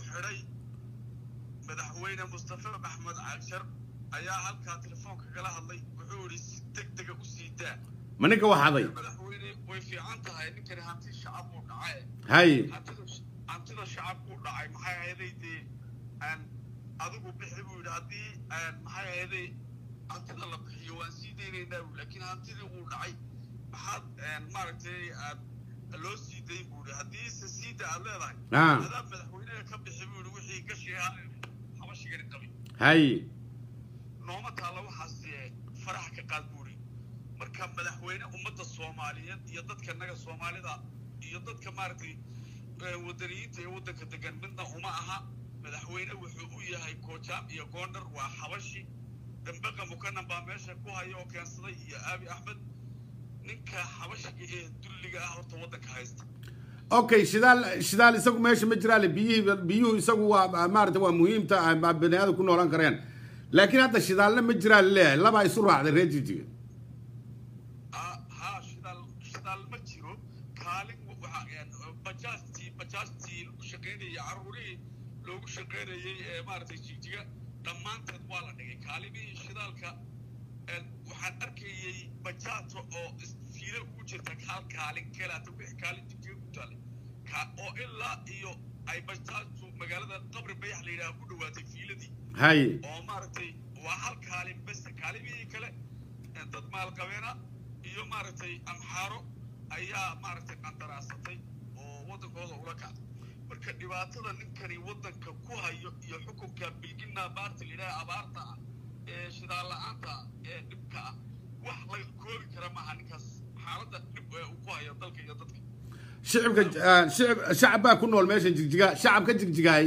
xidhay madaxweyne mustafa maxmed cagshar ayaa halkaa telefoonka kala hadlay wuxuu yidhi si deg dega u sii daa ma ninka waxaday madaxweyne way fiican tahay ninkani hanti shacab uu dhacay hay hantida hantida shacabku dhacay maxay ahaday dee aan adigu bixi buu yidhi haddii aan maxay ahaday hantida la bixiyo waan sii deynaynaa buu laakiin hantidii uu dhacay maxaad maaragtay aad loo sii dayn buu yidhi haddii se siida aad leedahay Ah. adaa madaxweynaha ka bixi buu yidhi wixii gashi ahaa habashigani qabay hay nooma taalla waxaas ee faraha ka qaad buuri marka madaxweyne ummadda soomaaliyeed iyo dadka naga soomaalida iyo dadka maaragtay ee wadaniyiinta ee waddanka degan midna uma aha madaxweyne wuxuu u yahay koojaam iyo goondhar waa xabashi dambaqa mukanan baa meesha ku haya oo keensaday iyo aabi axmed ninka xabashiga ee dulliga ah horta waddanka haysta okay shidaal shidaal isagu meesha ma jiraan biyihii biyuhu isagu waa maarata waa muhiimta ah, ma bani aadam ku noolaan kareen laakiin hadda shidaalna ma jiraan leeyahay labaa isu raacday reer jijiga Ah, haa shidaal shidaal ma jiro kaalin waxa een, bajaajtii bajaajtii lagu shaqaynayay caruurihii loogu shaqaynayay ee maaragtay jigjiga dhammaanteed waa la dhigay kaalimihii shidaalka een, waxaan arkayay bajaajo oo is- fiilo ugu jirta hal kaalin kelaata wixii kaalin jigjiga ku taallay Ka- oo ilaa iyo ay bajaajtu magaalada qabri bayax la yidhaha ku dhawaatay fiiladii hay oo maaragtay waa hal kaalin bes kaalimihii kale ee dad maalqabeena iyo maaragtay amxaaro ayaa maaragtay qandaraasatay oo waddankooda ula kacday marka dhibaatada ninkani waddanka ku hayo iyo xukunka bilgina baarti la yidhaha abaarta ah ee shidaal la-aanta ah ee dhibka ah wax laga koobi kara maaha ninkaas xaaladda dhib ee uu ku hayo dalka iyo dadka shicibka ah, shicib shacab baa ku nool meesha jigjiga shacabka jigjigaay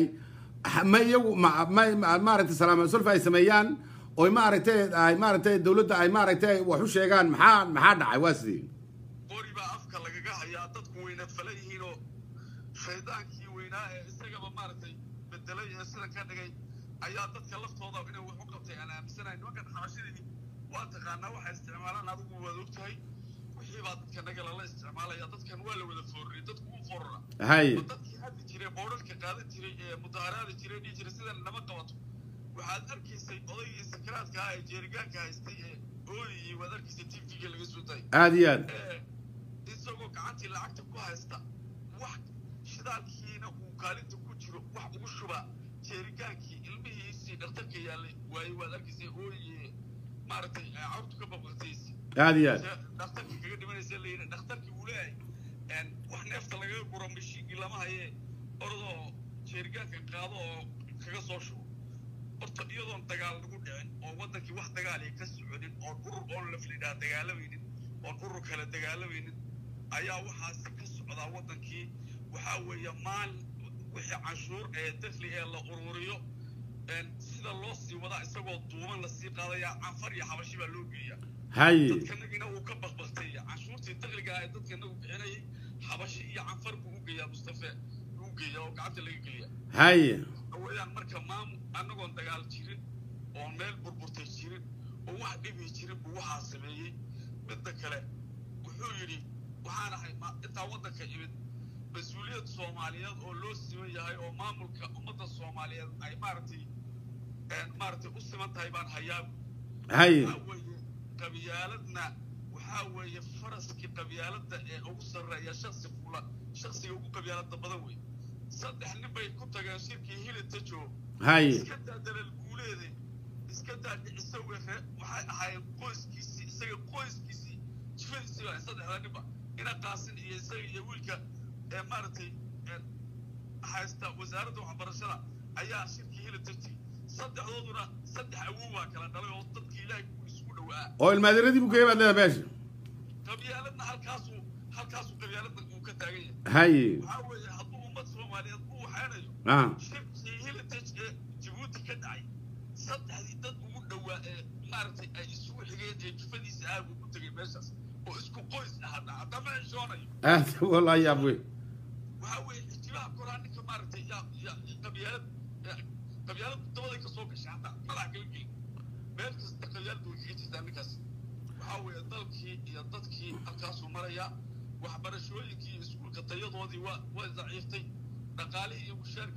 ma iyagu ma ma ma- maaragtay salaama sulfa ay sameeyaan oy maaragtay ay maaragtay dawladda ay maaragtay wax u sheegaan maxaa maxaa dhacay waa sidii qori baa afka lagaga hayaa dadku wayna fala yihiin oo shaydaankii weynaa ee isagaba maaragtay bedelay ee sida ka dhigay ayaa dadka laftooda inay wax u qabtay aan aaminsanahay nimankan xabashadii waa taqaanaa waxay isticmaalaan adigu waad ogtahay wixii baa dadka naga lala isticmaalaya dadkan waa la wada foorriyay dadku u forora hay oo dadkii hadli jiray boodhalka qaadan jiray ee mudaharaadi jiray dhihi jiray sidan lama qabato waxaad arkaysay odaygii sakaraadka ah ee jeerigaanka haystay ee ooyayay waad arkaysay tvga laga soo daayay aad iyo aad ee, isagoo gacantii lacagta ku haysta wax shidaalkiina uu kaalinta ku jiro wax ugu shuba jeerigaankii ilmihiisii dhakhtarka yaallay waaye waad arkaysay ooye maaragtay ee, cawrtu ka baqbaqtaysi aad iyo aad dhakhtarkii kaga dhimanaysa la yidhi dhakhtarkii uu leeyahay een, wax neefta lagaga guro mashiinkii lama haye orodoo jeerigaanka qaado oo kaga soo shubo horta iyadoon dagaal lagu dhicin oo waddankii wax dagaal ay ka soconin oon urur oon laflidhaa dagaalamaynin oon urur kale dagaalamaynin ayaa waxaasi ka socdaa waddankii waxaa weeye maalin wixii canshuur ee dakli ee la ururiyo een, sida loo sii wadaa isagoo duuban lasii qaadayaa canfar iyo xabashi baa loo geeyaa hay dadkanagina uu ka baqbaqtay canshuurtii dakliga ah ee dadkanagu bixinayay xabashi iyo canfar buu u geeyaa mustafe u geeyaa oo gacanta laga geliyaa hay weeyaan marka maamu annagoon dagaal jirin oon meel burburtay jirin oo wax dhibi jirin buu waxaa sameeyey midda kale wuxuu yidhi waxaan ahay ma- intaa waddanka imid mas-uuliyad soomaaliyeed oo loo siman yahay oo maamulka ummadda soomaaliyeed ay maaragtay een, maaragtay u siman tahay baan hayaa hay waxaa weeye qabyaaladna waxaa weeye faraskii qabyaaladda ee ugu sarreeya shaksi fula shaksiga ugu qabyaaladda badan wey saddex nin bay ku tageen shirkii hilitajo hay iska daa dalal guuleede iska daa dhicisa wehe waxay ahaayeen qoyskiisii isaga qoyskiisii jifadiisii baa saddexda ninba ina qaasin iyo isaga iyo wiilka ee maaragtay een, haysta wasaaradda waxbarashada ayaa shirkii hilitaji saddexdooduna saddex awow baa kala dhalay oo dadkii ilaahay ku isugu dhowaa oo ilmaadiradii buu geeyay baad leedahay meesha qabyaaladna halkaasuu halkaasuu qabyaaladna uu ka taagan yahay hay waxaa weeye hadduu ummad soomaaliyeed u waxaynayo ah shirkii hilitage ee jabuuti ka dhacay saddexdii dad ugu dhowaa ee maaragtay ay isugu xigeen ee jufadiisa aag ugu tegay meeshaas oo isku qoys ah hadda haddama heshoonayo aad wallahi yaab wey waxaa weeye ixtibaha koraa ninka maaragtay yaa yaa qabyaalad yaa- qabyaaladu dabaday ka soo gashay hadda madax kala gelin meel kasta qabyaaladu way kaga jirtaa ninkaas waxaa weeye dalkii iyo dadkii halkaasuu marayaa waxbarashooyinkii iyo iskuulka tayadoodii waa waa daciiftay dhaqaalihii iyo mushaarkii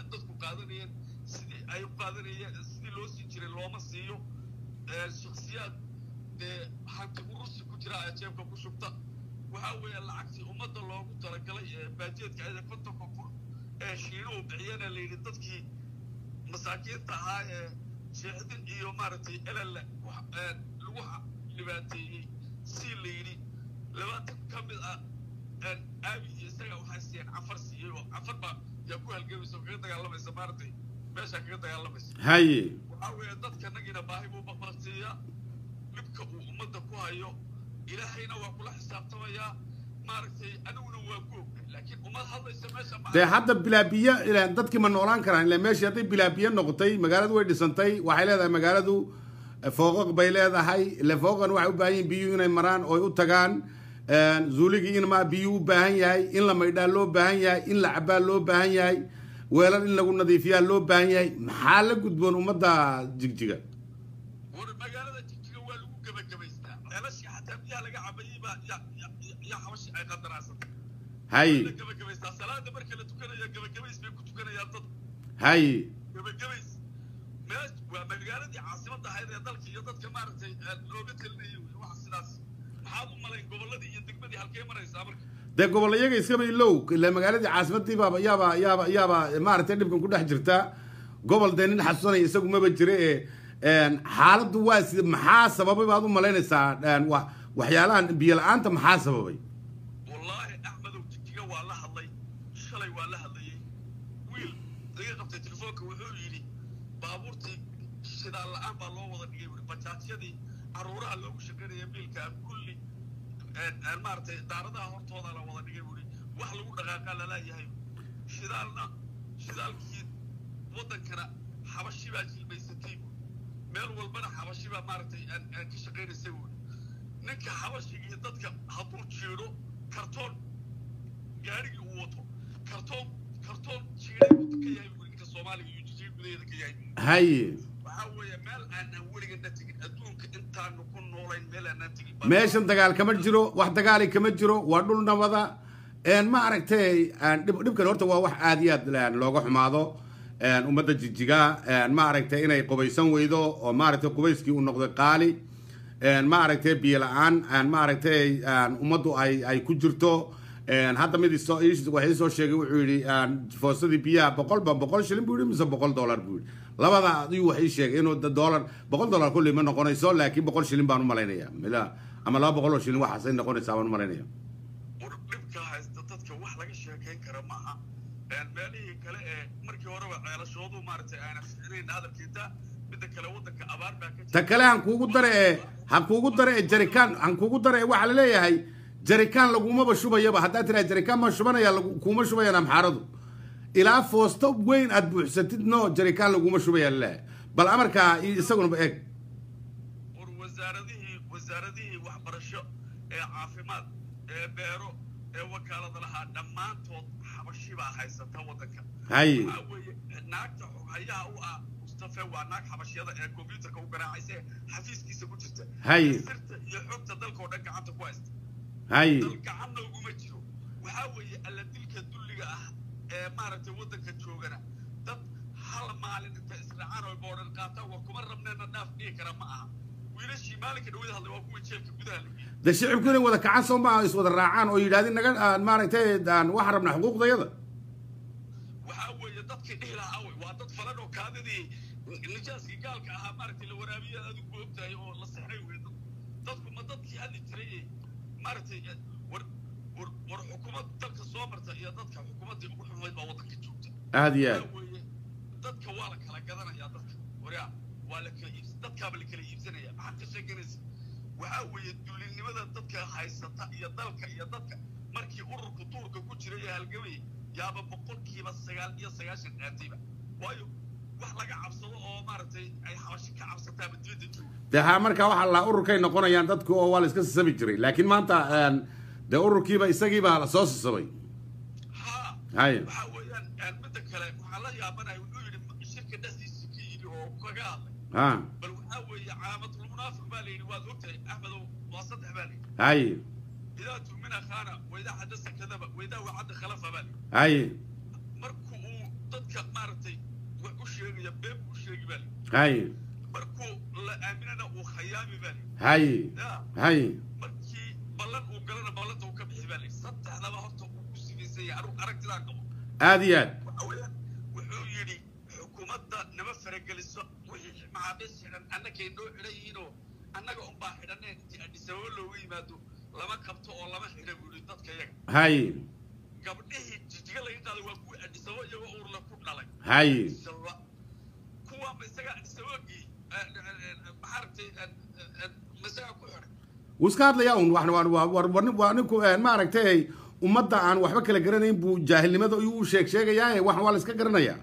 dadku qaadanayeen sidii ay u qaadanayeen sidii loo sii jiray looma siiyo shaksiyaad dee hanti urusi ku jira ee jeebka ku shubta waxaa weeye lacagtii ummadda loogu talagalay ee baajeedka ayada kontonka kun ee shiinuhu bixiyana la yidhi dadkii masaakiinta ahaa ee sheexdin iyo maaragtay elelle lagu dhibaateeyey si la yidhi labaatan ka mid ah aabi iyo isaga waxay siiyeen cafar siiyey oo cafar baa yaa ku halgamaysa oo kaga dagaalamaysa maaragtay meeshaa kaga dagaalamaysa haye waxaa weeye dadka nagiina baahi buu baqbaqsiiyaa dhibka uu ummadda ku hayo ilaahayna waa kula xisaabtamayaa maaragtay aniguna waa ku ogay laakiin ummad hadlaysa meesha ma dee hadda bilaabiye ilaa dadkii ma noolaan karaan ilaa meeshii hadday bilaabiye noqotay magaaladu way dhisantay waxay leedahay magaaladu fooqaq bay leedahay ile fooqan waxay u baahan yihin biyuhu inay maraan oo u tagaan zuuligii in ma biyuu u baahan yahay in la maydhaa loo baahan yahay in la cabaa loo baahan yahay weelal in lagu nadiifiyaa loo baahan yahay maxaa la gudboon ummadda jigjiga war magaalada jigjiga waa lagu gebagabaystaa ceelashii xataa biyaha laga cabayey baa ya ya xabashi ay qandaraasatay haye la gebagabaystaa salaada marka la tukanayo gebagabays bay ku tukanayaan dad haye gebagabays mees waa magaaladii caasimadda ahayd ee dalka iyo dadka maaragtay looga talinayay wey waxa sidaas maxaad u malayn gobolladii iyo degmadii halkee maraysaa marka dee gobol iyaga iskaba ilow ila magaaladii caasimadii baaba yaaba yaaba yaaba maaragtay dhibkan ku dhex jirta gobol dee nin xasuusanaya isagu maba jire ee xaaladdu waa si maxaa sababay baad u malaynaysaa wa- waxyaalahan biyo la-aanta maxaa sababay wallaahi axmedow jijiga waa la hadlay shalay waa la hadlayey wiil laga qabtay telefoonka wuxuu yidhi baabuurtii shidaal la-aan baa loo wada dhigay wuri bajaajyadii caruuraha loogu shaqaynaya biilka kulli maaragtay daaradaha hortooda la wada dhigay wuri wax lagu dhaqaaqaa lalaayahay shidaalna shidaalkii waddankana xabashi baa jilmaysatay wuri meel walbana xabashi baa maaragtay aan ka shaqaynaysay wuri ninka xabashiga iyo dadka hadduu jiidho kartoon gaarigii uu wato kartoon kartoon jiiday uu ka yahay buu ninka soomaaliga iyo jijiga gudaheeda ka yahay haye waxaa weeye meel aanan weligana tegin adduunka intaanu ku noolayn meel aanan tegin meeshan dagaal kama jiro wax dagaali kama jiro waa dhul nabada ma aragtay dhib dhibkan horta waa wax aad iyo aad looga xumaado ummadda jijiga ma aragtay inay qubaysan weydo oo maaragtay qubayskii uu noqday qaali ma aragtay biyo la-aan ma aragtay ummaddu ay ay ku jirto hadda mid isoo wax ii soo sheegay wuxuu yidhi foosadii biyaha boqol ba boqol shilin buu yidhi mise boqol dollar buu yidhi labada ayuu wax ii sheegay inuu dollar boqol dollar kulli ma noqonayso laakiin boqol shilin baan u malaynaya mila ama laba boqol oo shilin waxaasay noqonaysaa baan u malaynaya war dhibka haysta dadka wax laga sheekayn kara maaha meelihii kale ee markii horeba ceelashoodu maaragtay aana ficnayn hadalkeeda midda kale waddanka abaar baa ka ta kale han kuugu dare ee han kuugu dare ee jarikaan han kuugu dare ee waxaa laleeyahay jarikaan lagumaba shubayaba haddaad tiraa jarikaan ma shubanaya lagu- kuuma shubayaan amxaaradu ilaa foosto weyn aad buuxsatid no jarikaan laguma shubaya laleeyahay bal amarkaa i- isaguna eeg war wasaaradihii wasaaradihii waxbarasho ee caafimaad ee beero ee wakaalada lahaa dhammaantood xabashi baa haysata waddanka haye waxaa weeye naagta xoghayaha u ah mustafe waa naag xabashyada ee combyuterka u garaacaysa ee xafiiskiisa ku jirta Haye. ee sirta iyo xogta dalka oo dhan gacanta ku haysta haye dal gacanna uguma jiro waxaa weeye alla dilka dulliga ah ee maaragtay waddanka joogana dad hal maalin inta israacaan oo boodhan qaataan war kuma rabneena dhaaf dhihi kara ma aha wiilashii maalinka dhawada hadlay waa kuwa jeelka gudaha la geeyey de shicibku inay wada kacaan soo maaha is wada raacaan oo yidhahdeen naga aan maaragtay aan waxaan rabnaa xuquuqdayada waxaa weeye dadkii dhihi lahaa wey waa dad falan oo kaadidii nijaaskii gaalka ahaa maaragtay la waraabiya adigu ogtahay oo la sexray wey dad dadku ma dadkii hadli jiray ee maaragtay eh, war war war xukuumad dalka soo marta iyo dadka xukuumaddii ugu xumayd baa waddanka joogta aada iyo aad waxaa weeye dadka waa la kala gadanayaa dadka waryaa waa la kala iibs dadkaaba la kala iibsanaya maxaad ka sheeganaysa waxaa weeye dullinimada dadka haysata iyo dalka iyo dadka markii ururka duurka ku jiray ee halgamayay yaaba boqolkiiba sagaal iyo sagaashan dhaantayba waayo wax laga cabsado oo maaragtay ay xabashi ka cabsataaba dibadda jooga de ha markaa waxaa la ururkay noqonayaan dadku oo waa la iska sisabi jiray laakiin maanta een, dee ururkiiba isagiibaa la soo sisabay haa haye waxaa weeyaan een, midda kale waxaa la yaabanaya wuxuu yidhi shirka dhexdiisa ka yidhi oo kaga hadlay ha bal waxaa weeye calaamatulmunaafiq baa la yidhi waad ogtahay axmedow waa saddex baa la yidhi haye idaa tumina khana waidaa xadasa kadaba waidaa wacada khalafa baa la yidhi haye marku uu dadka maaragtay wax u sheegaya been buu u sheegi baa lii hay markuu la aaminana uu khayaami baa lii hay ya hay markii ballan uu galana ballanta uu ka bixi baa lii saddexdaba horta uu ku sifaysay anugu aragtidaa qabo aad iyo aad waxa weeyaan wuxuu yidhi xukuumadda nama farageliso wixii maxaabiis xidhan annagay noo xidhan yihiinoo annaga unbaa xidhaneen intii adhisababo loogu yimaado lama qabto oo lama xidha buu yidhi dadka yaga hay gabdhihii jijiga laga qaaday waa kuwa adhisababo iyagoo uurla ku dhalay hay Inshallah. kuwaanba isaga adhisababogii maxaaragtay masaga ku xidhay wuu iska hadlayaa un wax waa waa war war waa ninku een, maaragtay ummadda aan waxba kala garanayn buu jaahilnimada ayuu u sheeg sheegayaa wax waa la iska garanayaa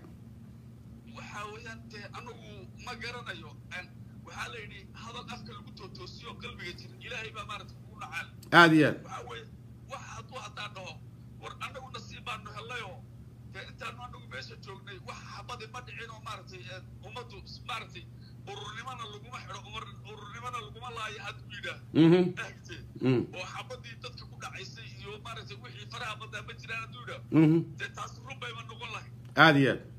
waxaa weeyaan dee anagu ma garanayo Een, waxaa la yidhi hadal afka lagu tootoosiyo qalbiga jira ilaahay baa maaragta kugu dhacaal aad iyo aad waxaa weeye wax hadduu haddaa dhaho war annagu nasiib baanu hellayoo dee intaanu anagu meesha joognay wax xabadi ma dhicin oo maaragtay een, ummaddu maaragtay ururnimana laguma xidho umar- ururnimana laguma laayo hadduu yidhaah mhm ahte mhm oo xabadii dadka ku dhacaysay iyo maaragtay wixii faraha badaa ma jiraan hadduu yidhaah mhm dee taas run bayba noqon lahay aad iyo aad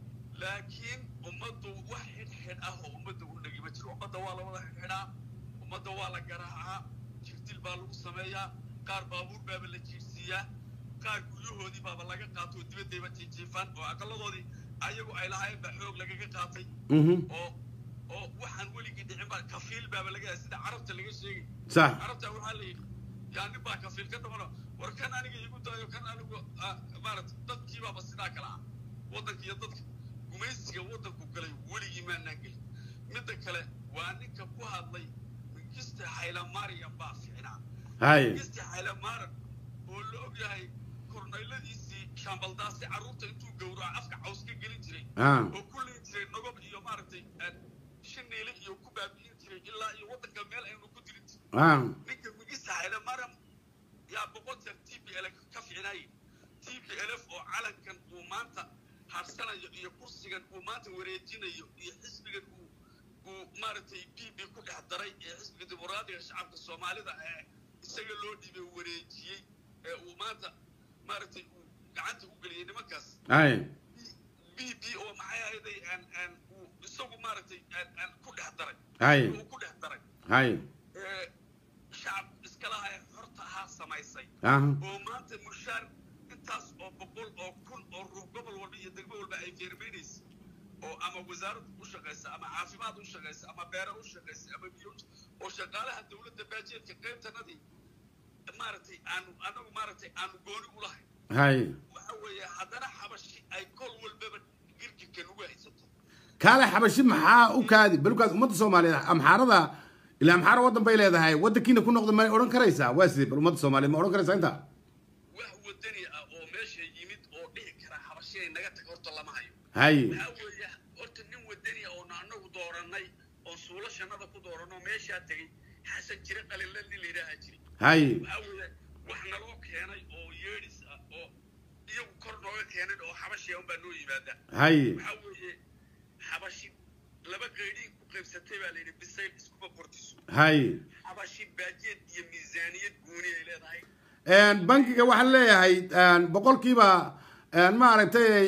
laakiin ummaddu wax xidhxidh ah oo ummadda u dhegi ma jiro ummadda waa la wada xidhxidhaa ummadda waa la garaacaa jirtil baa lagu sameeyaa qaar baabuur baaba la jiirsiiyaa qaar guryahoodii baaba laga qaato oo dibaddayba jiijiifaan oo aqaladoodii ayagu ay lahaayeen baa xoog lagaga qaatay mhm oo oo waxaan weligii dhicin baa kafiil baaba laga sida carabta laga sheegay sax carabta waxaa la yidhi yaa nin baa kafiil ka dhamano war kan aniga igu dayo kan anigu ah, maarata dadkii baaba sidaa kale ah waddanka iyo dadka gumaysiga waddanku galay weligii maanaan gelin midda kale waa ninka ku hadlay mingista haylamariyan baa ficnaa hay mingista haylamaran oo la og yahay kornayladiisii shaambaldaasi carruurta intuu gowraco afka caws ka gelin jiray ah oo ku liin jiray nogob iyo maaragtay ah, shiniile iyo ku baabi'in jiray ilaa iyo waddanka meel aynu ku dirin jirin ah ninka migista hayla maram yaa boqol jeer t p l ka ficnaayay t p l f oo calankan uu maanta harsanayo iyo kursigan uu maanta wareejinayo iyo xisbigan uu uu maaragtay b b ku dhex daray ee xisbiga dimuqraadiga shacabka soomaalida ee isaga loo dhiibay wareejiyey ee uu maanta maaragtay uu gacanta u geliyey nimankaas hay b b oo maxay ahayday aan aan uu isagu maaragtay aan aan ku dhex daray hay uu ku dhex daray hay ee shacab iska laha ee xorta ahaa samaysay ah oo maanta mushaar intaas oo boqol oo kun oo ruux gobol walba iyo degmo walba ay feermaynaysa oo ama wasaarad u shaqaysa ama caafimaad u shaqaysa ama beere u shaqaysa ama biyo u- oo shaqaalaha dowladda baajeedka qaybtanadii maaragtay aanu anagu maaragtay aanu gooni u lahayn hay waxa weeye haddana xabashi ay kol walbaba girgirka nagu haysato kaale xabashi maxaa u kaadi balkaas ummadda soomaaliyeed amxaarada ilaa amxaara waddan bay leedahay waddankiina ku noqda may odhan karaysaa waa sidee bal ummadda soomaaliyeed ma odhan karaysaa intaa wax wadani ah oo meesha yimid oo dhihi kara xabashi ay naga tag horta lama hayo hay waxaa weeye horta nin wadani ah oonu anagu doorannay oo suulo shannada ku dooranoo meeshaa tegey xasan jire qalila nin la yidhaaha jiri hay waxaa weeye wax naloo keenay oo yeedhis ah oo iyagu kor nooga keenay oo xabashiya unbaa noo yimaada hay waxaa weeye xabashi laba qaydhiin ku qaybsatay baa layidhi bisayl iskuma kortiso hay xabashi baajeed iyo miisaaniyad gooni ay leedahay bankiga waxaan leeyahay boqolkiiba maaragtay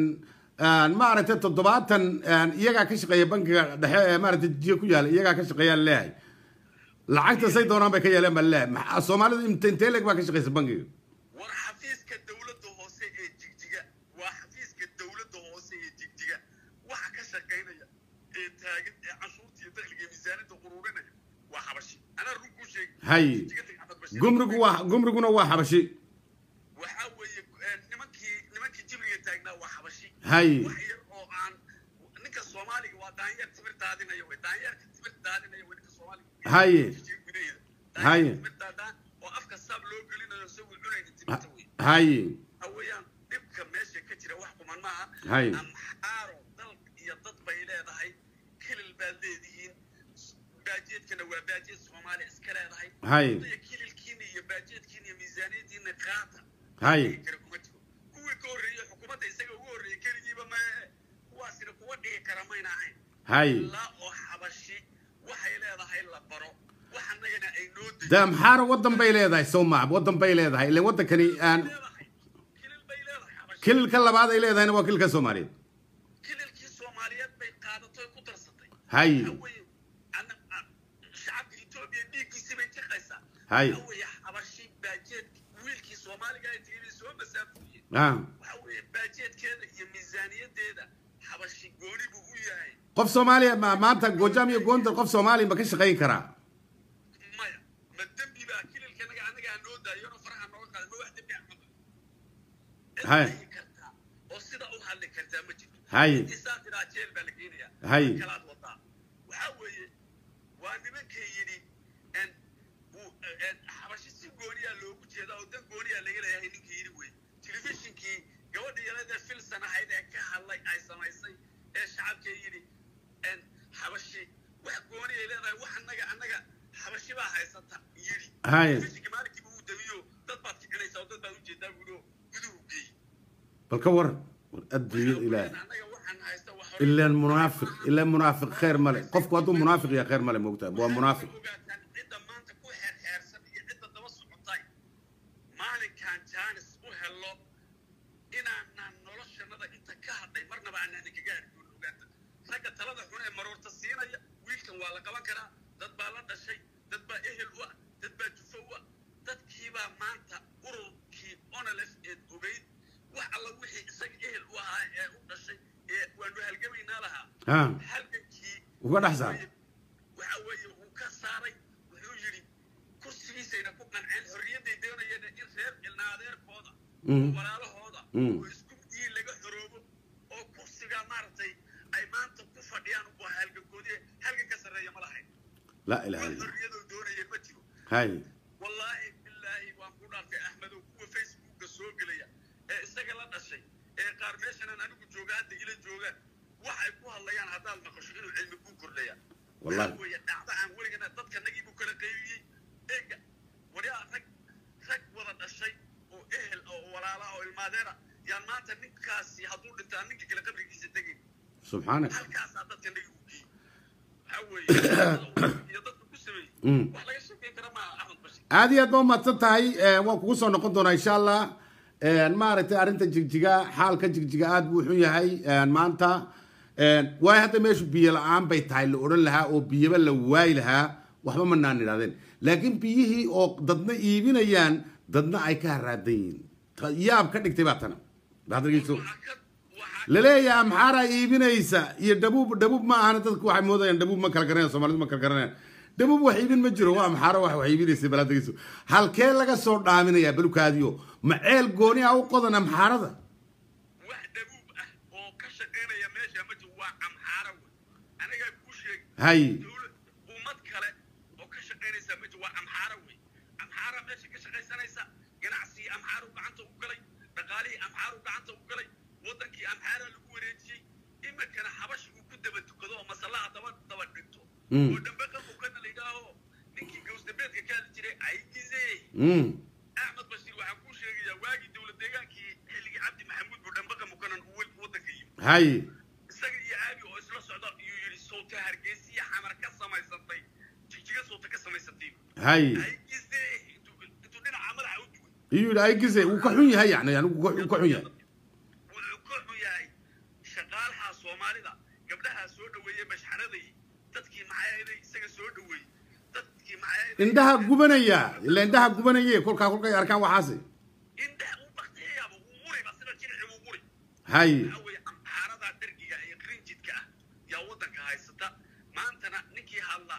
maaragtay toddobaatan iyagaa ka shaqeeya bankiga dhexe ee maaragtay jiya ku yaala iyagaa ka shaqeeyaan leeyahay lacagta say doonaan bay ka yeeleen baan leeyahay maxaa soomaalida inte intee leeg baa ka shaqeysa bankiga war xafiiska dowladda hoose ee jigjiga waa xafiiska dowladda hoose ee jigjiga waxa ka shaqaynaya ee taagan ee canshuurta iyo dakhliga iyo miisaaniyadda quruurinaya waa xabashi anaa run kuu sheegi hay Jigjiga tag Axmed Bashiir. gumrigu waa gumriguna waa xabashi waxaa weeye eh, nimankii nimankii jibriga taagnaa waa xabashi hay wax yar oo aan ninka soomaaliga waa daanyeer timir daadinaya wey daanyeerka timir daadinaya wey ninka soomaaliga Haye. Jigjiga gudaheeda Haye. daanyeerka timir daadaan oo afka saab loo gelinayo isagoo cunayna timirta wey hay waxa weeyaan dhibka meesha ka jira wax kuman maaha Hay. amxaaro dal iyo dad bay leedahay kilil baad leedihiin baajeedkana waa baajeed soomaali iska leedahay Hay. Wadaya kililkiina iyo baajeedkiina iyo miisaaniyadiina qaata Hay. Dhihi kara kuma jiro kuwii ka horreeyey xukuumadda isaga ugu horreeyey keligiiba ma kuwaasina kuwa dhihi kara mayna ahayn hay ilaa oo xabashi waxay leedahay la baro wax annagana ay noo dejiso de amxaara waddan bay leedahay soo maa waddan bay leedahay ilan waddankani aan leedahay kilil bay leedahay xabashi kililka labaad ay leedahayna waa kililka soomaaliyeed kililkii soomaaliyeed bay qaadatay ku darsatay hay waxa weeye ana- a- shacabka etoobiya dhiiggiisii bay jiqaysaa Hay. waxa weeye xabashi baajeed wiilkii soomaaliga ay tegay bay soo masaafuriyeen ah waxa weeye baajeedkeeda iyo miisaaniyadeeda xabashi gooni buu u yahay qof soomaaliya ma- maanta gojaam iyo goondar qof soomaaliya ma ka shaqayn karaa maya ma dembi baa kililka naga anaga aan noo daayona faraha nooga qaada ma wax dembi ah maba Hay. Cid kartaa oo sida u hadli kartaa ma jirto Hay. Intii saa tiraa jeel baa la geenayaa Hay. Wax kalaad wadaa waxaa weeye waa nimankay yidhi en uu en xabashi si gooniyaa loogu jeedaa oo dan gooniyaa laga leeyahay ninkii yidhi wey telefishinkii gabadha yaladee filsan ahayd ee ka hadlay ay samaysay ee shacabkay yidhi en xabashi wax gooniyay leedahay wax annaga annaga xabashi baa haysata yidhi Hay. telefishinkii maalinkiiba uu dawiyo dad baad kicinaysaa oo dad baad ujeedaa buulo guduhu geey bal ka waran war adduunyada ilaahay annaga waxaan haysta wax ilaan munaafiq ilaan munaafiq khayr male qofku hadduu munaafiq yahay khayr male moogtaa waa munaafiq ogaataan cidda maanta ku xeerxeersan iyo cidda daba socotay maalinkaan jaanis u helo inaanaan noloshanada inta ka hadhay marnaba aanaan kaga argoon ogaata ragga talada xun ee maroorta siinaya wiilkan waa la qaban karaa dad baa la dhashay dad baa ehel u ah dad baa jufo u ah dadkiibaa maanta ururkii onalef eed ogeyd wax alla wixii isaga ehel u ahaa ee u dhashay ee waanu halgamaynaa lahaa ha halgankii uga dhex saar waxa weeye uu ka saaray wuxuu yidhi kursigiisayna ku qanceen xorriyadday doonayeen in reer ilnaadeerkooda Mm. oo walaalahooda Mm. oo isku diin laga xoroobo oo kursiga maaragtay ay maanta ku fadhiyaan waa halgankoodii halgan ka sarreeya ma lahayn laa ilaha wax illa xorriyadoo doonayeen ma jiro hay wallaahi bilaahi waan ku dhaartay axmedow kuwa facebooka soo gelaya ee isaga la dhashay ee qaar meeshanaan anigu jooga hadda ila joogaan waxay ku hadlayaan haddaad maqasho inuu cilmi kuu kordhaya Wallahi. Waxaa weeye dhacda aan weligana dadka nagii buu kala qaybiyey eega waryaa rag rag wada dhashay oo ehel oo walaala oo ilmaadeera yaan maanta ninkaasi hadduu dhintaa ninka kale qabrigiisa tegay subxaanak halkaasaa dadka nagi u geeyey waxaa weeye iyo dadka ku sameeyey Mm. wax laga sheekeyn kara maaha axmed bashir aad iyo aad ba umahadsan tahay Eh, waan kugu soo noqon doonaa insha allah Eh, maaragtay arrinta jigjiga xaalka jigjiga aad buu xun yahay Eh, maanta Eh, waayo hadda meeshu biyo la-aan bay tahay la odhan lahaa oo biyaba la waayi lahaa waxba ma naan idhahdeen laakiin biyihii oo dadna iibinayaan dadna ay ka haraadan yihiin Ta- yaab ka dhigtay baa tana baadrigiisu waxaa ka waxaa laleeyahay amxaaraa iibinaysa iyo dhabuub dhabuub ma ahana dadku waxay moodayaan dhabuub ma kala garanayaan soomaalidu ma kala garanayaan dhabuub wax iibin ma jiro waa amxaaro wax wax iibinaysa balaadigiisu halkee laga soo dhaaminayaa balukaadiyo ma ceel gooni ah u qodan amxaarada wax dhabuub ah oo ka shaqaynaya meesha ma jiro waa amxaara wey anigaa kuu sheegi hay dowlad ummad kale oo ka shaqaynaysa ma jiro waa amxaara wey amxaara meesha ka shaqaysanaysa ganacsigii amxaaru gacanta u galay dhaqaalihii amxaaru gacanta u galay wadankii amxaara lagu wareejiyey iminkana xabashi uu ku daba tukado oo masallaha daba daba dhigto Mm. oo dambe qanqukana la yidhaaho ninkii gawsdambeedka ka hadli jiray aygize Mm. axmed bashiir waxaan kuu sheegayaa waagii dowlad deegaankii xilligii cabdi maxamuud buu dhambaqa mukanan uu wel- waddanka yimi hay isaga iyo aabi oo isla socda iyuu yidhi sowta hargeysa iyo xamar ka samaysantay jigjiga sowta ka samaysantay hay aygize intuu intuu dhinaca madaxa u dugay iyuu yidhi ay gise wuu ka xun yahay yani yani wuu ka wuu ka xun yahay wuxuu ka xun yahay shaqaalaha soomaalida gabdhahaa soo dhoweeyey mashxaraday dadkii maxaayaday isaga soo dhoweeyey dadkii maxaayaday indhaha gubanaya ila indhaha gubanaye kolkaa kolkay arkaan waxaasi indhaha uu baktiyayaaba uu muriba sida jirici uu muri hay waxaa weeye amxaarada dhergiga iyo qrinjidka ah yaa waddanka haysata maantana ninkii hadla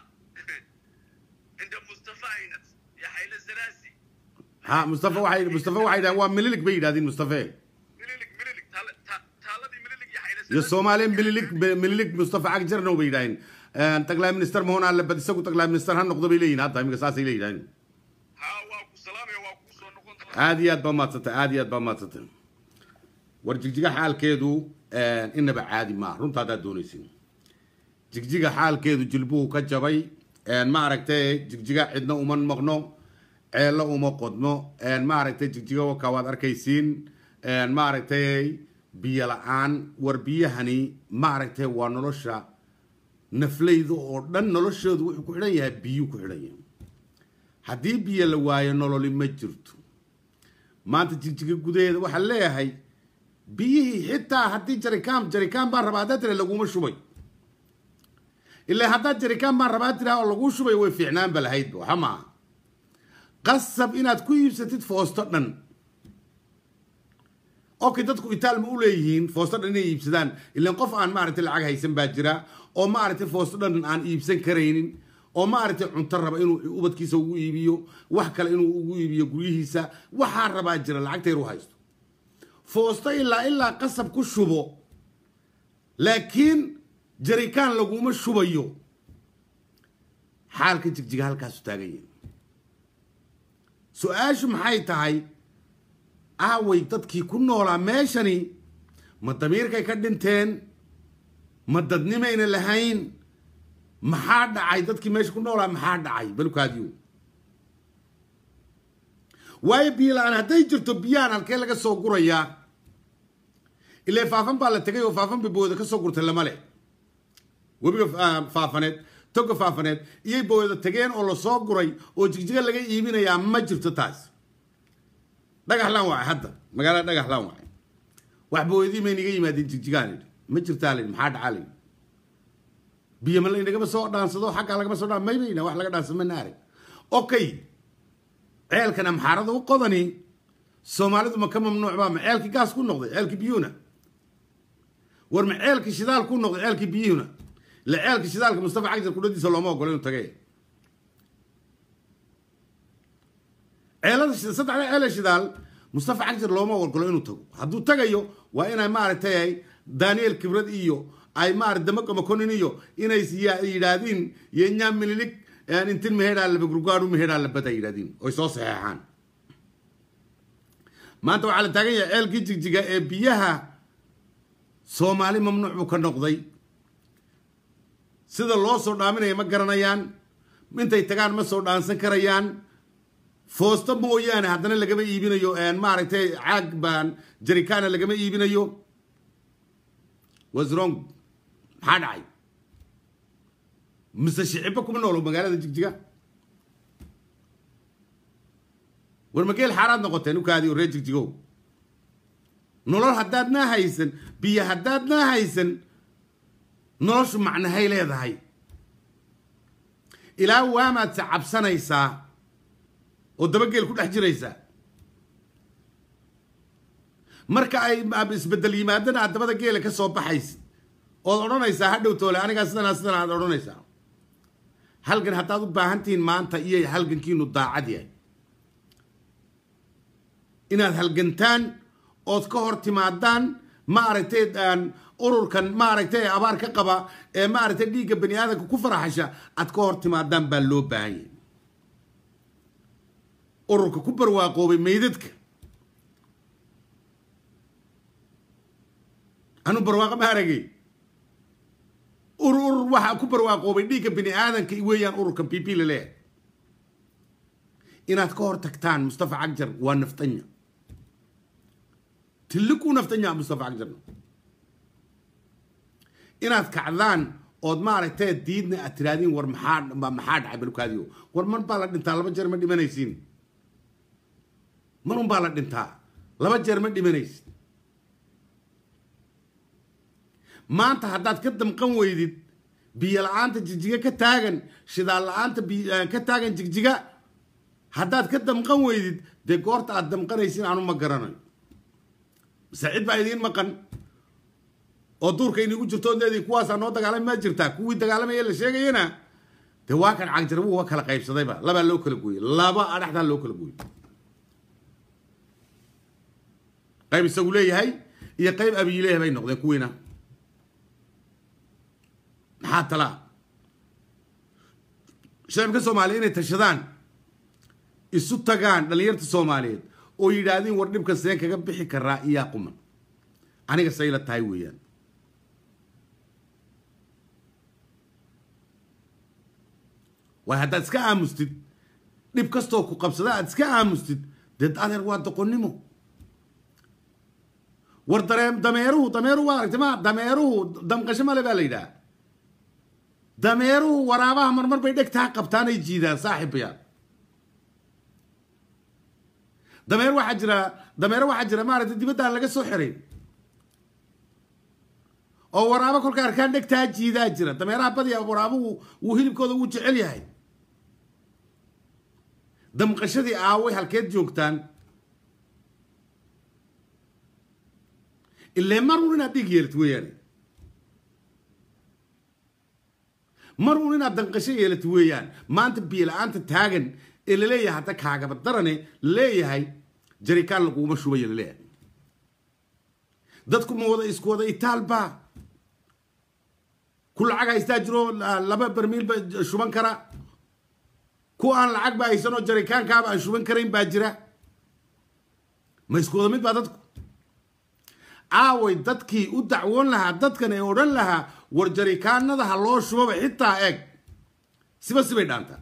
cinda mustafa aynat iyo xayle zalaasi ha mustafa waxay mustafa waxay yidhahdeen waa mililig bay yidhahdeen mustafe mililig mililig taala- ta- taaladii mililig iyo xayle iyo zalaasi soomaaliya mililig mililig mustafa cagjarno bay yidhahdeen taglaay minister mahona le bad isagu taglaay minister ha noqdo bay leeyihin hadda iminka saasay leeyihahdeen haa waa ku salaamaya waa kuu soo noqon doonaa aad iyo aad baa maadsantay aad iyo aad baa maadsantay war jigjiga xaalkeedu inaba caadi maaha runta haddaad doonaysin jigjiga xaalkeedu jilbuhu ka jabay ma aragtay jigjiga cidna uma maqno ceello uma qodno ma aragtay jigjiga waka waad arkaysiin ma aragtay biyo la-aan war biyahani ma aragtay waa nolosha naflayda oo dhan noloshoodu wuxuu ku xidhan yahay biyuu ku xidhan yahay haddii biyo la waayo nololi ma jirto maanta jigjiga gudaheeda waxaa leeyahay biyihii xitaa haddii jarikaan jarikaan baan rabaa haddaad tira laguma shubay ilaa haddaad jarikaan baan rabaa tiraa oo laguu shubay way fiicnaanba lahaydba waxa maaha qasab inaad ku iibsatid foosto dhan okay dadku itaal ma u leeyihiin foosto dhan inay iibsadaan ilaan qof aan maaragtay lacag haysan baa jira oo maaragtay foosto dhan aan iibsan karaynin oo maaragtay cunto raba inuu ubadkiisa ugu iibiyo wax kale inuu ugu iibiyo guryihiisa waxaa rabaa jira lacagta yar u haysto foosto ilaa ilaa qasab ku shubo laakiin jarikaan laguma shubayo xaalka jigjiga halkaasu taagan yahi su-aashu maxay tahay aaway dadkii ku noolaa meeshani ma damiirkay ka dhinteen ma dadnimayna lahayn maxaa dhacay dadkii meesha ku noolaa maxaa dhacay balukaadiyo waayo biyo la-aan hadday jirto biyahan halkee laga soo gurayaa ilaa faafan baa la tegay oo faafan bay booda ka soo gurtay lama leh webiga faafaneed toga faafaneed iyay booda tageen oo lasoo guray oo jigjiga laga iibinayaa ma jirto taas dhagaxlaan waay hadda magaalada dhagaxlaan waay wax booyadii may naga yimaadeen jigjigaan idhi ma jirtaa layidhi maxaa dhacaa layidhi biyo ma laynagama soo dhaansado xaggaa lagama soo dhaan maybayna wax laga dhaansado ma naare okay ceelkan amxaarada u qodani soomaalidu ma ka mamnuuc baa ma ceelkii gaas ku noqday ceelkii biyuhuna war ma ceelkii shidaal ku noqday ceelkii biyuhuna la ceelkii shidaalka mustafa cagjar kudhadiisa looma ogolo inuu tage ceelada saddexda ceele shidaal mustafa cagjar looma ogolo inuu tago hadduu tagayo waa inay maaragtay daniel kibrad iyo ay maarata damago makonin iyo inay yidhaahdiin yenyaa mililig intin mehedaa laba gurgaadhu mehedaa labada yidhahdiin oy soo saxeexaan maanta waxaa la taagan yahay ceelkii jigjiga ee biyaha soomaali mamnuuc buu ka noqday sida loo soo dhaaminaya ma garanayaan intay tagaan ma soo dhaansan karayaan foosto mooyaane haddana lagama iibinayo maaragtay caag baan jarikaana lagama iibinayo wasrong maxaa dhacay mise shicibba kuma noolo magaalada jigjiga war mageel xaaraad noqoteen ukaadii oo reer jigjigow nolol haddaadnaa haysan biyo haddaadnaa haysan noloshu macnahay leedahay ilaa waamaad se cabsanaysaa oo dabageel ku dhex jiraysaa marka ay isbedel yimaadana aad dabada geela ka soo baxaysid ood odhanaysaa hadhow toole anigaa sidanaa sidan aad odhanaysaa halgan haddaad u baahan tihiin maanta iyo halgankiinu daacad yahay inaad halgantaan ood ka hor timaadaan maaragtay ururkan maaragtay abaar ka qaba ee maaragtay dhiigga bani aadamka ku faraxasha aad ka hor timaadaan baa loo baahan yahay ururka ku barwaaqoobay meydadka anu barwaaqo ma aragay urur urur waxaa ku barwaaqoobay dhiigga bini aadamka weeyaan ururkan p p laleeyahay inaad ka hor tagtaan mustafa cagjar waa naftanya tillikuu naftanya mustafa cagjarna inaad kacdaan ood maaragtay diidna aad tiraadiin war maxaa maxaa dhacay balkaadiyo war mar baa la dhintaa laba jeer ma dhimanaysiin marun baa la dhintaa laba jeer ma dhimanaysid maanta haddaad ka damqan weydid biyo la-aanta jigjiga ka taagan shidaal la-aanta ka taagan jigjiga haddaad ka damqan weydid dee goorta aad damqanaysin anu ma garanayo mise cid baa idiin maqan oo duurka inigu jirto leedii kuwaasaa noo dagaalami ma jirtaa kuwii dagaalamaya la sheegayana dee waa kan cagjarbu wa kala qaybsadayba labaa loo kala gooyey laba adhaxdaa loo kala gooyey qayb isagu leeyahay iyo qayb abiileeyahay bay noqdeen kuwiina maxaa talaa shacibka soomaaliya inay tashadaan isu tagaan dhallinyarta soomaaliyeed oo yidhaahdiin war dhibka seen kaga bixi karaa iyaa quman aniga sayla tahay weeyaan waay haddaad iska aamustid dhib kastoo ku qabsada aad iska aamustid dee adeer waa doqonnimo war daree dameeruhu dameeruhu waa aragtay ma dameeruhu damqasho male baa la yidhaha dameeruhu waraabaha marmar bay dhegtaa qabtaan ay jiidaan saaxiibayaa dameer waxaa jira dameero waxaa jira maaragtay dibaddaan laga soo xiray oo waraabo kolka arkaan dhegtaa jiidaa jira dameeraha badiya waraabuhu wuu hilibkooda ugu jecel yahay damqashadii aaway halkeed joogtaan ilee mar uun inaad dhiig yeelati weeyaane mar uun inaad danqasho yeelati weeyaan maanta biyo-la-aanta taagan ee laleeyahay hadda kaagaba darane laleeyahay jarikaan laguma shubaya laleeyahay dadku ma wada isku wada itaalba ku lacag haystaa jiro laba barmiilba shuban kara ku aan lacag ba haysanoo jarikaankaaba aan shuban karayn baa jira ma isku wada mid baa dadku aaway dadkii u dacwoon lahaa dadkan ee odhan lahaa war jarikaanada ha loo shubaba xitaa eeg siba sibay dhaantaa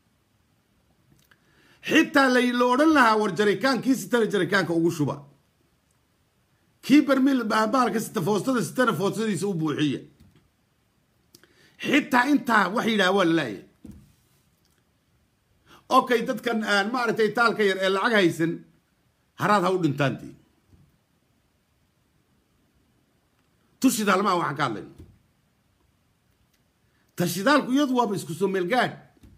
xitaa la odhan lahaa war jarikaankii sitana jarikaanka ugu shuba kii barmiil baalka sita foostada sitana foostadiisa u buuxiya xitaa intaa wax yidhaha waa lalaaya okay dadkan maaragtay taalka yar ee lacag haysan haraad ha u dhintaantii tushidaalmaa waxaan ka hadlayna tashidaalku iyadu waaba isku soo meelgaadh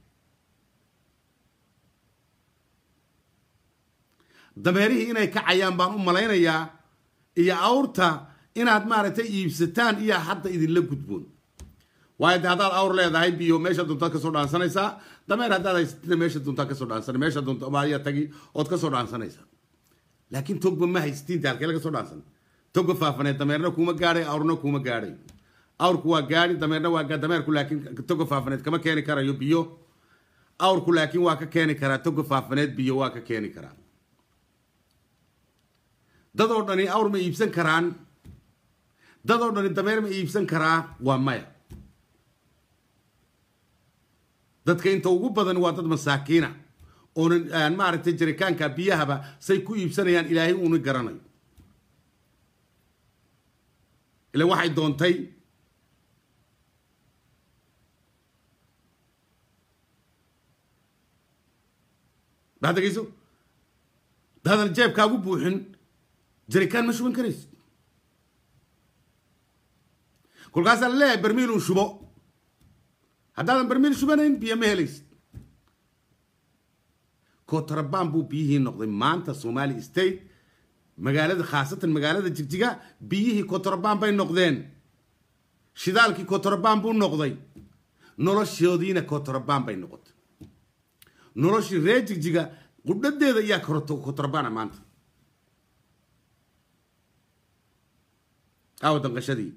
dameerihii inay kacayaan baan u malaynayaa iyo awrta inaad maaragtay iibsataan iyo hadda idinla gudboon waayo de haddaad awr leedahay biyo meesha doontaad kasoo dhaansanaysaa dameer haddaad haysatina meesha doontaad kasoo dhaansana meesha doonta ayaa tagi ood kasoo dhaansanaysaa laakiin togba ma haysatiin daalkee laga soo dhaansan togba faafaneed dameerna kuma gaadhay awrna kuma gaadhay awrku waa gaadhi dameerna waa dameerku laakiin toga faafaneed kama keeni karayo biyo awrku laakiin waa ka keeni karaa toga faafaneed biyo waa ka keeni karaa dad oo dhani awr ma iibsan karaan dad oo dhani dameer ma iibsan karaa waa maya dadka inta ugu badan waa dad masaakiina oonan maaragtay jarikaanka biyahaba say ku iibsanayaan ilaahay uuna garanayo ila waxay doontay baad degeyso daadan jeebkaagu buuxin jarikaan ma shuban karaysid kolkaasaa laleeyahay barmiil un shubo haddaadan barmiil shubanayn biyo ma helaysid kotrabaan buu biyihii noqday maanta somali state magaalada khaasatan magaalada jigjiga biyihii kotrabaan bay noqdeen shidaalkii kotrabaan buu noqday noloshoodiina kotrabaan bay noqotay noloshii reer jigjiga qudhadeeda ayaa kotrabaana maanta aawa danqashadii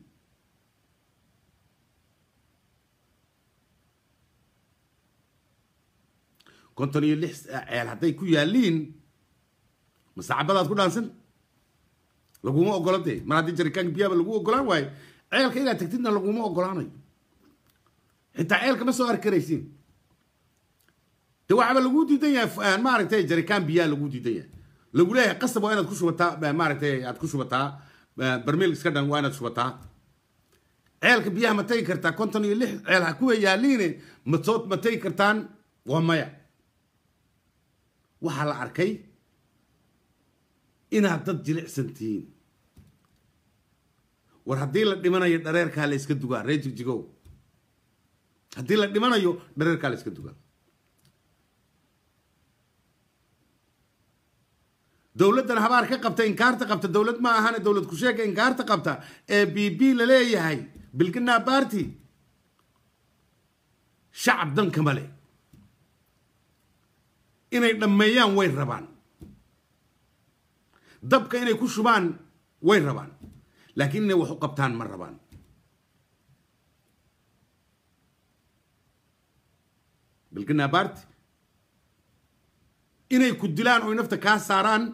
konton iyo lix ceel hadday ku yaaliin masaacabadaad ku dhaansan laguma ogola dee mar haddii jarikaanka biyaaba lagu ogolaan waayo ceelka inaad tagtidna laguma ogolaanayo xitaa ceelka ma soo arki karaysiin de waxaaba lagu diidan yahay maaragtay jarikaan biyaa lagu diidan yahay lagu leeyahay qasab waa inaad ku shubataa maaragtay aad ku shubataa barmiil iska dhan waa inaad shubataa ceelka biyaha ma tagi kartaa konton iyo lix ceel ha kuwa yaaliine masoo ma tagi kartaan waa maya waxaa la arkay inaad dad jilicsan tihiin war haddii la dhimanayo dhareerkaa la iska dugaa ree jigjigow haddii la dhimanayo dhareerkaa la iska dugaa dowladdan habaar ka qabta inkaarta qabta dowlad ma ahane dowlad kusheega inkaarta qabta ee b b la leeyahay bilgana barty shacab dankama leh inay dhammeeyaan way rabaan dabka inay ku shubaan way rabaan laakiin inay wax u qabtaan ma rabaan bilgana barty inay ku dilaan oy nafta kaa saaraan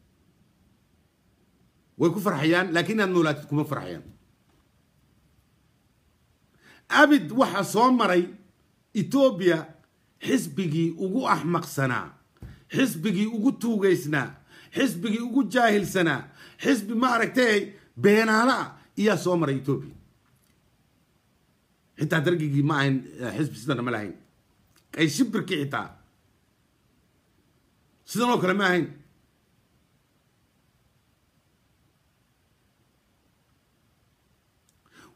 way ku farxayaan laakiin inaad noolaatid kuma farxayaan abid waxaa soo maray etoobiya xisbigii ugu axmaqsanaa xisbigii ugu tuugaysnaa xisbigii ugu jaahilsanaa xisbi ma aragtay beenaala ah iyaa soo maray etoobiya xitaa dargigii ma ahayn xisbi sidana ma lahayn ay shibirkii xitaa sidan oo kale ma ahayn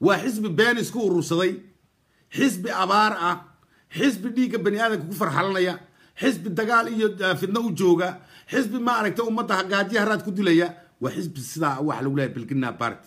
waa xisbi been isku urursaday xisbi abaar ah xisbi dhiigga bani aadamka ku farxalanaya xisbi dagaal iyo fidno u jooga xisbi maaragtay ummadda hagaajiya haraad ku dilaya waa xisbi sidaa waxa lagu leeyahay bilgina party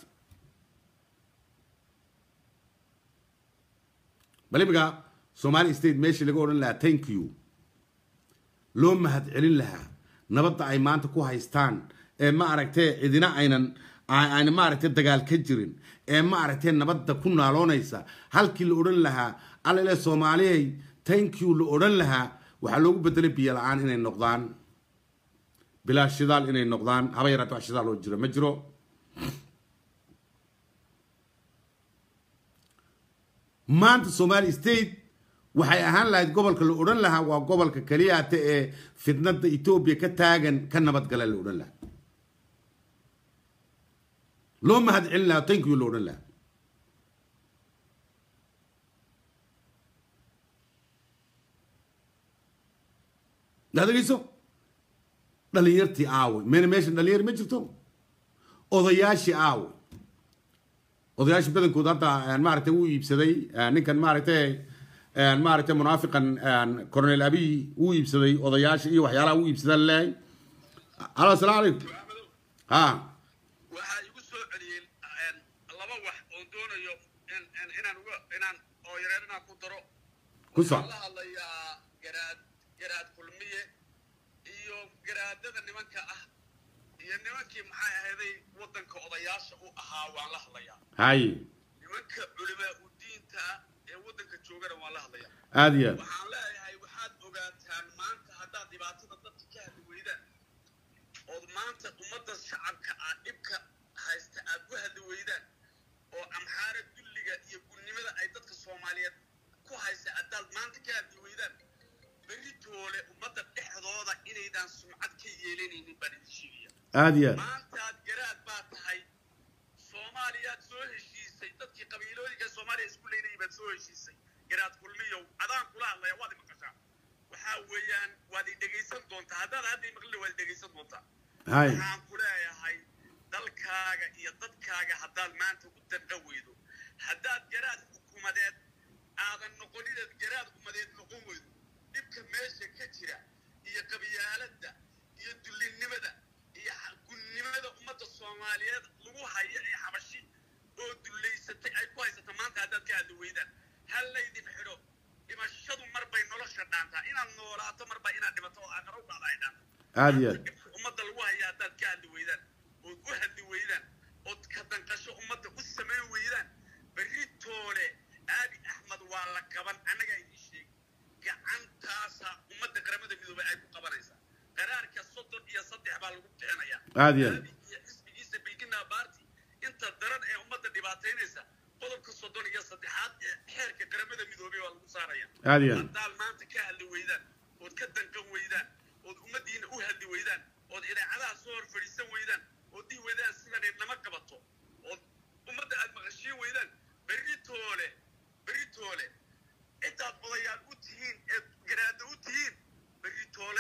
bal imiga somali state meeshii laga odhan lahaa thank you loo mahad celin lahaa nabadda ay maanta ku haystaan ee ma aragtee cidina aynan ayna maaragtay dagaal ka jirin ee ma aragtee nabadda ku naaloonaysa halkii la odhan lahaa alale soomaaliyay thank you la odhan lahaa waxaa loogu bedelay biyo la-aan inay noqdaan bilaa shidaal inay noqdaan haba yaraata wax shidaal oo jiro ma jiro maanta somali state waxay ahaan lahayd gobolka la odhan lahaa waa gobolka keliyaata ee fidnada etoobiya ka taagan ka nabadgala la odhan lahaa loo mahad celin lahaa thank you la odhan lahaa adegeyso dhalinyartii aawey mena meeshan dhalinyar ma jirto odayaashii aawey odayaashii badankood hadda maaragtay wuu iibsaday ninkan maaragtay maaragtay munaafiqan cornel abiy wuu iibsaday odayaasha iyo waxyaalaha wuu iibsadaa laleeyahay alo asalaamu calaykum ha waxaa igu soo celiyey laba wax oo doonayo inaan uga inaan oo yareer inaan ku daro ku soc waxaan la hadlayaa garaad garaad kulmiye iyo garaadada nimanka ah iyo nimankii maxay ahayday waddanka odayaasha u ahaa waan la hadlayaa haye nimanka culimaa u diinta ah ee waddanka joogana waan la hadlayaa aada iyo aad waxaan leeyahay waxaad ogaataan maanta haddaad dhibaatada dadka ka hadli weydaan ood maanta ummadda shacabka aad dhibka haysta aad ku hadli weydaan oo amxaara dulliga iyo gudnimada ay dadka soomaaliyeed ku haysa haddaad maanta ka hadli weydaan beritoole ummadda dhexdooda inaydaan sumcad ka yeelanaynin baan idin sheegaya aada iyo aad maantaad garaad baa tahay soomaaliyaad soo heshiisay dadkii qabiilooyinka soomaaliya isku leynayay baad soo heshiisay garaad kulmiyow adaan kula hadlaya waad i maqashaa waxaa weeyaan waad i dhegaysan doontaa haddaad hadda i maqlina waad i dhegaysan doontaa haye waxaan ku leeyahay dalkaaga iyo dadkaaga haddaad maanta u danqa weydo haddaad garaad xukuumadeed aadan noqonideed garaad ummadeed noqon weydo dhibka meesha ka jira iyo qabyaaladda iyo dullinnimada iyo gunnimada ummadda soomaaliyeed lagu haya ee xabashi oo dullaysatay ay ku haysata maanta haddaad ka hadli weydaan ha laydin xidho dhimashadu mar bay nolosha dhaantaa inaad noolaato marba inaad dhimato oo aakhara u dhacda ay dhaanto aada iyo aad dhibka ummadda lagu haya haddaad ka hadli weydaan ood u hadli weydaan ood ka danqasho ummadda u samayn weydaan berri toole aabi axmed waa la qaban annagaa idin sheegi gacantaasa ummadda qaramada midoobay ay ku qabanaysaa qaraarka soddon iyo saddex baa lagu bixinayaa aada iyo aad aabi iyo xisbigiisa bilkina baarti inta daran ee ummadda dhibaataynaysa qodobka soddon iyo saddexaad ee xeerka qaramada midoobay waa lagu saaraya aada iyo aad haddaad maanta ka hadli weydaan ood ka danqan weydaan ood ummaddiina u hadli weydaan ood idaacadaha soo hor fadhiisan weydaan ood dhihi weydaan sidanay nama qabato ood ummadda aad maqashiin weydaan berri toole berri toole intaad odayaal u tihiin eed garaada u tihiin berri toole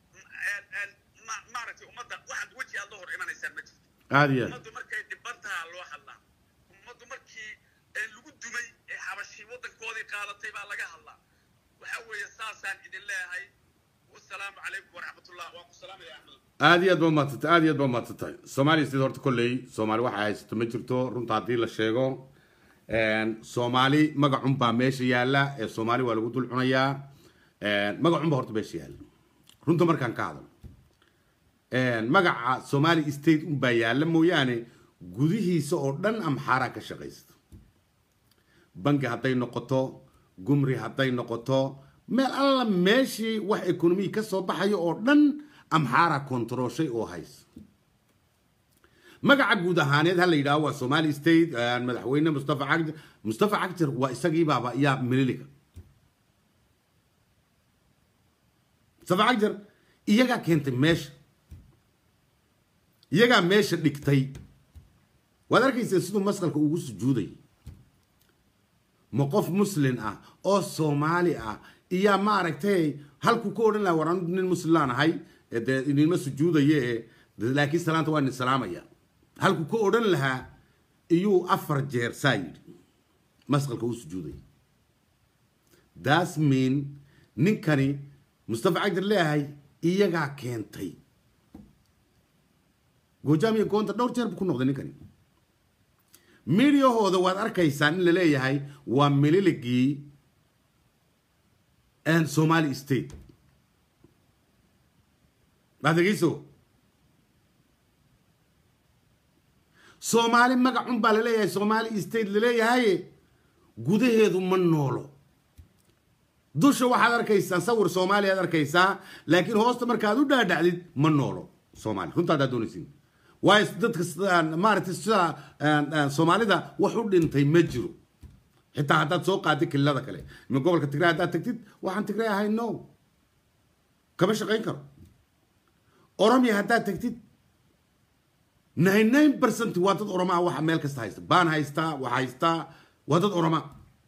ma- maaragtay ummadda waxaad weji aad la hor imanaysaan ma jirto aada iyo aad ummaddu markay dhibantaha loo hadlaa ummaddu markii ee lagu dumay ee xabashii waddankoodii qaadatay baa laga hadlaa waxaa weeye saasaan idin leeyahay wasalaamu calaykum waraxmatullah waan ku salaamaya axmed aada iyo aad baa umaadsantahay aada iyo aad baa umaadsantahay soomaaliya sida horta kolley soomaali waxa haysato ma jirto runta haddii la sheego soomaali magacun baa meesha yaalla ee soomaali waa lagu dul cunayaa magacun baa horta meesha yaalla runta markaan ka hadlo magaca somali state un baa yaalla mooyaane gudihiisa oo dhan amxaaraa ka shaqaysta bangi hadday noqoto gumri hadday noqoto meel alla meeshii wax ekonomiyi ka soo baxayo oo dhan amxaaraa kontarooshay oo haysa magaca guud ahaaneed ha la yidhaaho waa somali state madaxweyne mustafa cagjar mustafa cagjar waa isagii baaba yaa mililiga mustafa cagjar iyagaa keentay meesha iyagaa meesha dhigtay waad arkaysa siduu masqalka ugu sujuuday ma qof muslin ah oo soomaali ah iyaa maaragtay halkuu ka odhan laha war anu nin muslimaan ahay ee dee idinma sujuudaye ee laakiin salaanta waa idin salaamaya halkuu ka odhan lahaa iyuu afar jeer saa yidhi masqalka u sujuuday das mean ninkani mustafa cagdir leeyahay iyagaa keentay goojaam iyo goonta dhowr jeer buu ku noqday ninkani midyahooda waad arkaysaan in la leeyahay waa mililigii somali state baad dhegeyso soomaali magacun baa laleeyahay somali state laleeyahay gudaheedu ma noolo dusha waxaad arkaysaa sawir soomaaliya ad arkaysaa laakiin hoosta markaad u dhaadhacdid ma noolo soomaali runta haddaad doonaysin waayo dadka maaragtay sida soomaalida wax u dhintay ma jiro xitaa haddaad soo qaadid kililada kale ima gobolka tigray haddaad tagtid waxaan tigray ahay no kama shaqayn karo oromia haddaad tagtid nine nine percent waa dad oromaa waxa meel kasta haysta baan haystaa wax haystaa waa dad oromaa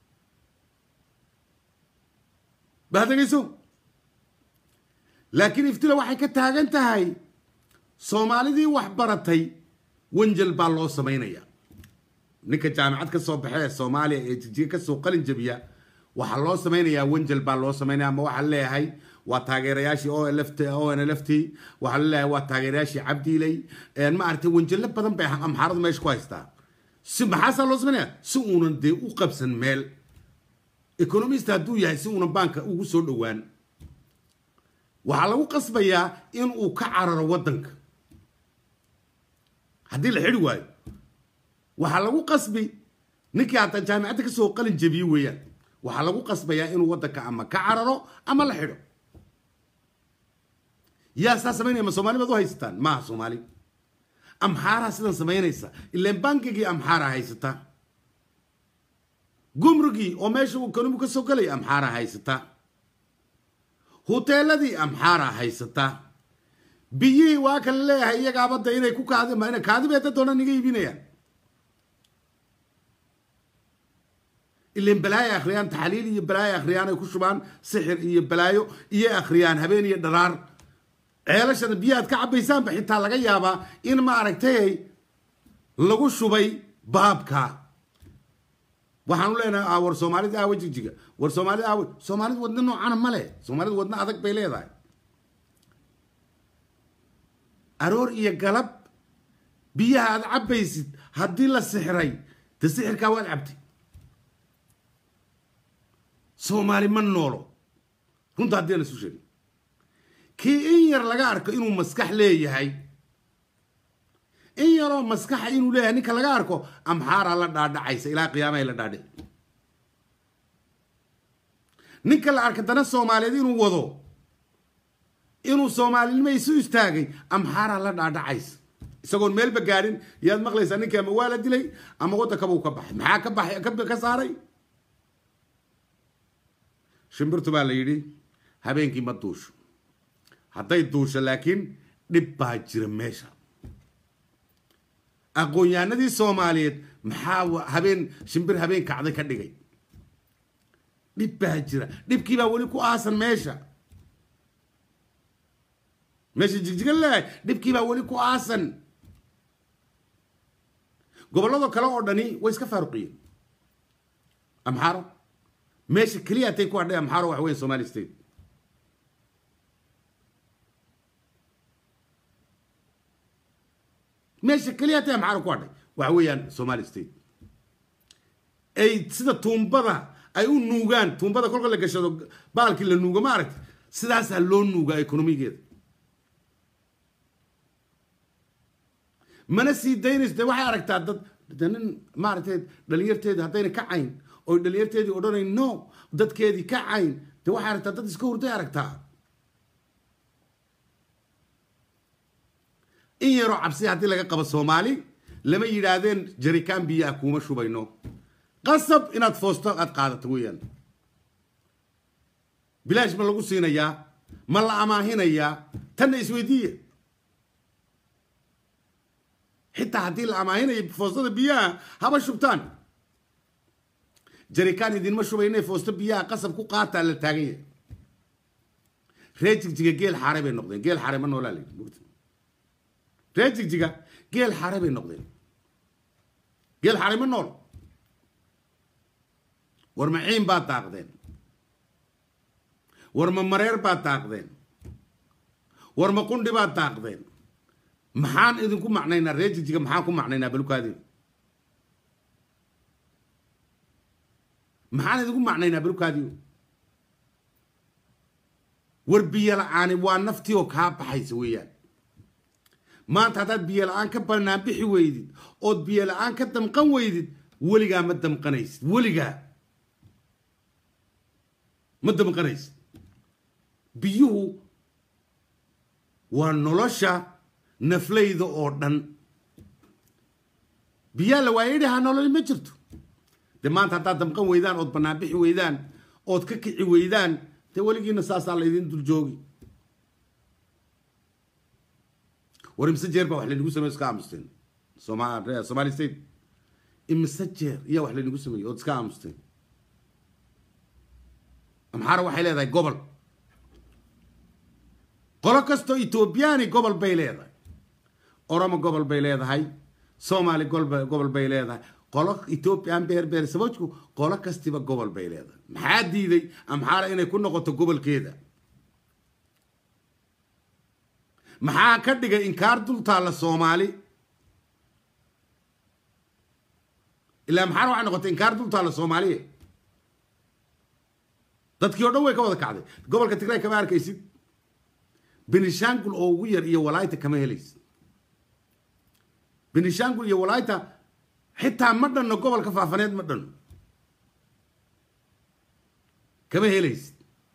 baad dhegeyso laakiin iftila waxay ka taagan tahay soomaalidii wax baratay wanjel baa loo samaynaya ninka jaamicad ka soo baxe ee soomaaliya ee jijiga kasoo qalin jabiya waxaa loo samaynayaa wanjel baa loo samaynaya ama waxaa leeyahay waa taageerayaashii o lft o n l f t waxaa laleeyahay waa taageerayaashii cabdiiley maaragtay wanjelo badan bay amxaaradu meesha ku haystaa si maxaasaa loo samaynaya si uunan dee u qabsan meel economist hadduu yahay si uunan baanka ugu soo dhowaan waxaa lagu qasbayaa in uu ka cararo waddanka haddii la xidhi waayo waxaa lagu qasbi ninkii hataa jaamicadda kasoo qalin jabiye weeyaan waxaa lagu qasbayaa inuu waddanka ama ka cararo ama la xidho yaa saa samaynaya ma soomaali baad u haysataan maaha soomaali amxaaraa sidan samaynaysa ilaan bankigii amxaaraa haysataa gumrigii oo meesha uu kanumu ka soo galaya amxaaraa haysataa huteeladii amxaaraa haysataa biyihii waa kala leeyahay iyagaabadda inay ku kaadi kaadibeeda doonaan iga iibinayaan ilan balaayo akhriyaan taxliil iyo balaayo akhriyaan ay ku shubaan sixir iyo balaayo iyo akhriyaan habeen iyo dharaar ceelashana biyahaad ka cabaysaanba xitaa laga yaabaa in maaragtay lagu shubay baabka waxaanu leenahay war soomaalida aawa jigjiga war soomaalida aawa soomaalida wadna noocana ma leh soomaalida wadna adag bay leedahay aroor iyo galab biyaha aad cabaysid haddii la sixray de sixirkaa waad cabtay soomaali ma noolo runta haddii aan isu sheegin kii in yar laga arko inuu maskax leeyahay in yaroo maskaxa inuu leeyahay ninka laga arko amxaaraa la dhaadhacaysa ilaa qiyaamahay la dhaadhic ninka la arka dana soomaaliyeed inuu wado inuu soomaalinimo isu istaagay amxaaraa la dhaadhacaysa isagoon meelba gaadhin yaad maqlaysaa ninkii ama waa la dilay ama waddankabuu ka baxay maxaa ka baxay ka saaray shimbirtu baa la yidhi habeenkii ma duusho hadday duusho laakiin dhib baa jira meesha aqoon-yahanadii soomaaliyeed maxaa habeen shimbir habeen kacday ka dhigay dhib baa jira dhibkii baa weli ku aasan meesha meesha jigjiga leeyahay dhibkii baa weli ku aasan gobollado kale oo dhani way iska faaruqiyeen amxaaro meesha keliya atay ku hadhay amxaaro waxa weya somali state meesha keliya atay amxaaro ku hadhay waxa weeyaan somali state ay sida tuumbada ay u nuugaan tuumbada kolka la gashado baalkii la nuugo ma aragti sidaasaa loo nuugaa ekonomigeeda mana sii daynayso de waxay aragtaa dad de nin maaragtay dhalinyarteedi haddayna ka cayn oy dhalinyarteedii odhanayn no dadkeedii ka cayn de waxay aragtaa dad iska hurday aragtaa in yaroo cabsi haddii laga qabo soomaali lama yidhaahdeen jarikaan biyaa kuuma shubayno qasab inaad foosto aad qaadato weeyaan bilaash ma lagu siinayaa ma la amaahinayaa tanna isweydiiya xitaa haddii la amaahinayo foostada biyaha haba shubtaan jarikaan idinma shubayne foosto biyaha qasab ku qaataa la taagan yahay ree jigjiga geel xaare bay noqdeen geel xaare ma noolaa layidhi mugta ree jigjiga geel xaare bay noqdeen geel xaare ma nool war ma ciin baad daaqdeen war ma mareer baad daaqdeen war ma qundhi baad daaqdeen maxaan idinku macnaynaa reer jigjiga maxaan ku macnaynaa balukaadi maxaan idinku macnaynaa balukaadi war biyo la-aani waa naftii oo kaa baxaysa weeyaan maanta haddaad biyo la-aan ka banaan bixi weydid ood biyo la-aan ka damqan weydid weligaa ma damqanaysid weligaa ma damqanaysid biyuhu waa nolosha naflayda oo dhan biyaa la waayay dhahaa nololi ma jirto de maanta haddaad damqan weydaan ood banaan bixi weydaan ood ka kici weydaan dee weligiina saasaa laydin dul joogi war imise jeer baa wax laynagu sameyo iska aamusteen soma somali state imise jeer iyaa wax laynagu sameeyey ood iska aamusteen amxaara waxay leedahay gobol qolo kastoo ethoobiyaani gobol bay leedahay oromo gobol bay leedahay soomaali gobol bay leedahay qolo ethoobiyan beer beer sabajku qolo kastiba gobol bay leedahay maxaa diiday amxaara inay ku noqoto gobolkeeda maxaa ka dhigay inkaar dul taalla soomaali ilaa maxaara waxay noqotay inkaar dul taalla soomaaliya dadkii o dhan way ka wada kacday gobolka tigray kama arkaysid benishangul oo ugu yar iyo walayta kama helaysid benishangul iyo walayta xitaa ma dhanno gobolka faafaneed ma dhanno kama helaysid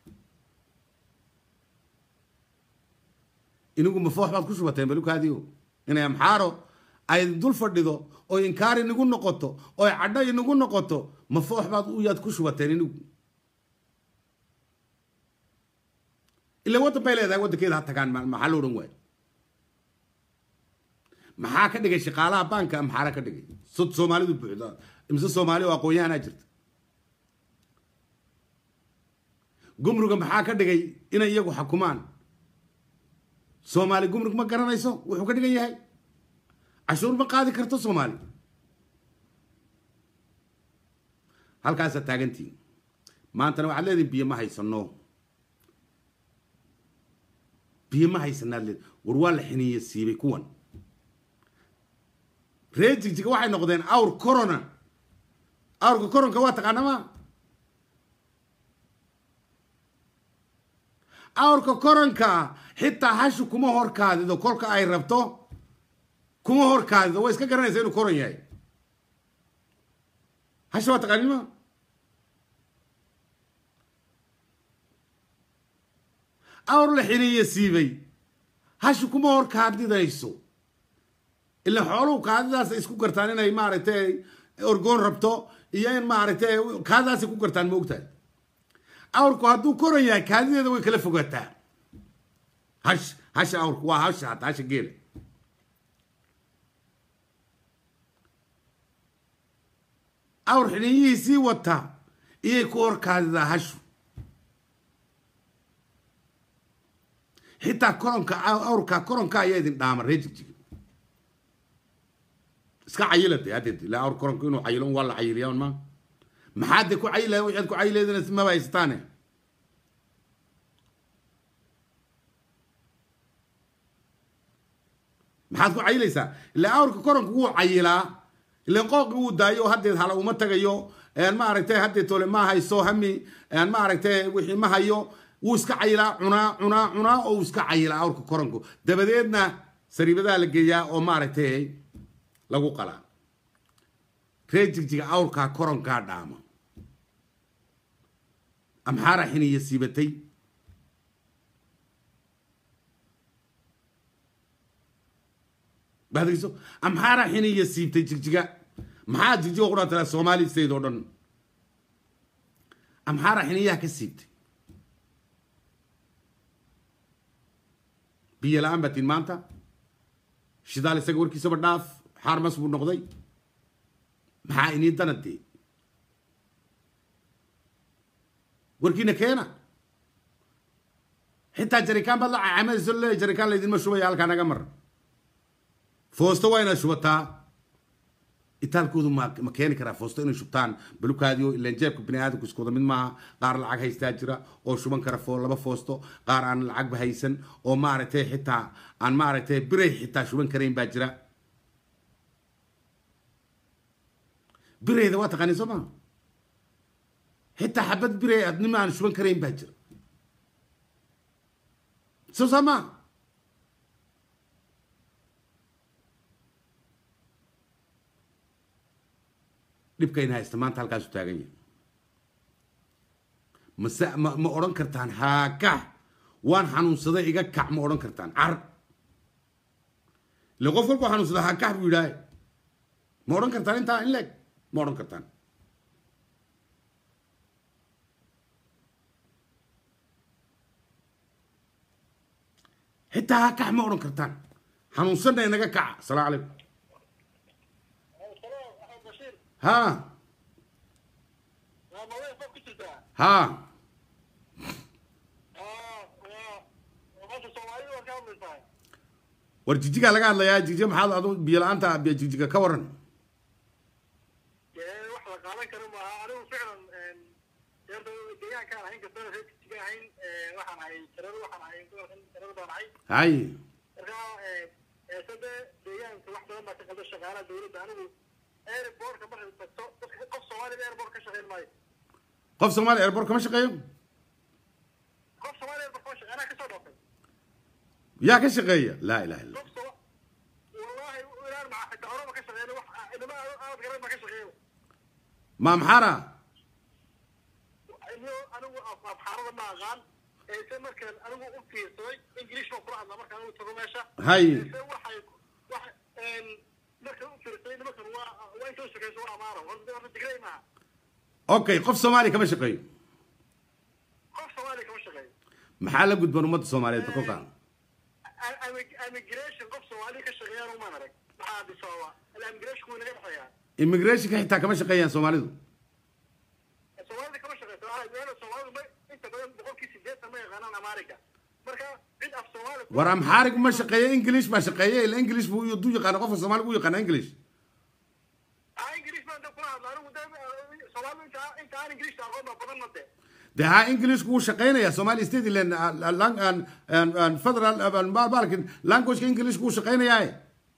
inigu mafoox baad ku shubateen balukaadiio inay amxaaro ay dul fadhido oo inkaar inagu noqoto oo cadho inagu noqoto mafoox baad uyaad ku shubateen inigu ila waddan bay leedahay waddankeeda ha tagaan maxaa lo odhan waayo maxaa ka dhigay shaqaalaha baanka amxaara ka dhigay sod soomaalidu buuxda imise soomaali oo aqoon-yahanaa jirta gumruga maxaa ka dhigay inay iyagu xukumaan soomaali gumrug ma garanayso wuxuu ka dhigan yahay cashuur ma qaadi karto soomaali halkaasaa taagantiin maantana waxaad leedihin biyo ma haysano biyo ma haysanaad leed war waa la xiniiye siibay kuwan reer jigjiga waxay noqdeen awr corona awrka coronka waa taqaana ma awrka koronka xitaa hashu kuma horkaadido kolka ay rabto kuma horkaadido way iska garanaysa inuu koron yahay hasha waa taqaanin ma awr la xiniiye siibay hashu kuma horkaadidayso ila xooluhu kaadidaas isku gartaan inay maaragtay orgoon rabto iyo in maaragtay kaadidaasay ku gartaan ma ogtahay awrku hadduu koran yahay kaadideeda way kala fogaataa hash hasha awrku waa hasha hata hasha geela awr xiniyihiisii wata iyay ku horkaadidaa hashu xitaa koronka awrka koronka ayaa idin dhaama ree jigjiga iska cayila de haddeed ilaa awr koronka inuu cayilo un waa la cayiliyaa un ma maxaad de ku cayila waxaad ku cayileedina maba haystaane maxaad ku cayilaysaa ilaa awrka koronka wuu cayilaa ilan qooqi wuu daayo haddeed hala uma tagayo maaragtay haddeed tole ma hayso hami maaragtay wixii ma hayo wuu iska cayilaa cunaa cunaa cunaa oo wuu iska cayilaa awrka koronku dabadeedna sariibadaha la geeyaa oo maaragtay lagu qalaa ree jigjiga awrkaa koronkaa dhaama amxaara xiniya siibatay baadgeyso amxaara xiniya siibtay jigjiga maxaa jigjiga qura tala soomaali state oo dhan amxaara xiniyaha ka siibtay biyo la-aan baa tin maanta shidaal isaga warkiisaba dhaaf xaarmas buu noqday maxaa inii danadee warkiina keena xitaa jarikaan baad la cacamadayso leeyahay jarikaan laydinma shubaya halkaa naga mar foosto waa inaad shubataa itaalkoodu ma ma keeni karaa foosto inay shubtaan balukaadiyo ilaan jeebka bini aadamku isku wada mid maaha qaar lacag haystaa jira oo shuban kara foo laba foosto qaar aan lacagba haysan oo maaragtay xitaa aan maaragtay biray xitaa shuban karayn baa jira birayda waa taqaaniin soo maa xitaa xabad biray adnima aan shuban karayn baa jira soo saa maa dhibkayna haysta maanta halkaasu taagan yahay mase ma ma odhan kartaan haakax waan xanuunsaday iga kac ma odhan kartaan car ile qof walba xanuunsada haakax buu yidhaahe ma odhan kartaan intaa in leeg ma odhan kartaan xitaa haakax ma odhan kartaan xanuunsanna inaga kaca asalaamu calaykum ha ha war jijigaa laga hadlayaa jijiga maxaad adu biyo la-aanta jijiga ka waran wax la qaadan karo maaha anigu ficlan deerta deegaankaan ahayn kastana reer jijiga ahayn waxaan ahay jareer waxaan ahay gobolkan jareer baan ahay hay marka sade deegaanka wax badan baa ka qalda shaqaalaha dowladda anigu airportka markay tagto dadka qof soomaalida airport ka shaqayn maayo qof soomaali airport kama shaqeeyo qof soomaali airport kama shaqeyn anaa kasoo dhoofay yaa ka shaqeeya laa ilaha illa qof soo wallahi ilaan maca xitaa horeba ka shaqeyn wax inama aad garan baa ka shaqeeya ma maxaara iyo anigu afxaarada ma aqaan eese markaan anigu u fiirsaday ingiliish baan kula hadlaa markaan anigu tago meesha hay eese waxay waxa markaan u fiirsaday nimankan waa waa intoo shaqeyso waa amaaro horta horta digrey maaha okay qof soomaali kama shaqeeyo qof soomaali kama shaqeeyo maxaa la gudban ummadda soomaaliyeed kolkaa immigration qof soomaali ka shaqeeyaan umaan arag maxaa bisooba immigration wuu naga dhexeeyaa immigrationka xitaa kama shaqeeyaan soomaalidu soomaalida kama shaqeyso waxay meela soomaalidu ma inta badan boqolkii sideetan ma yaqaanaan amaariga marka cid af soomaali war amxaarig ma shaqeeya english baa shaqeeya ila english buu du yaqaana qofka soomaaliga u yaqaana english ah ingiliis baan da kula hadla anigu de soomaalidu inta inta aan ingiliishta aqoon baa badan ma de de ha englishku wuu shaqeynaya somali state land federal balkin languageka englishku wuu shaqeynayaa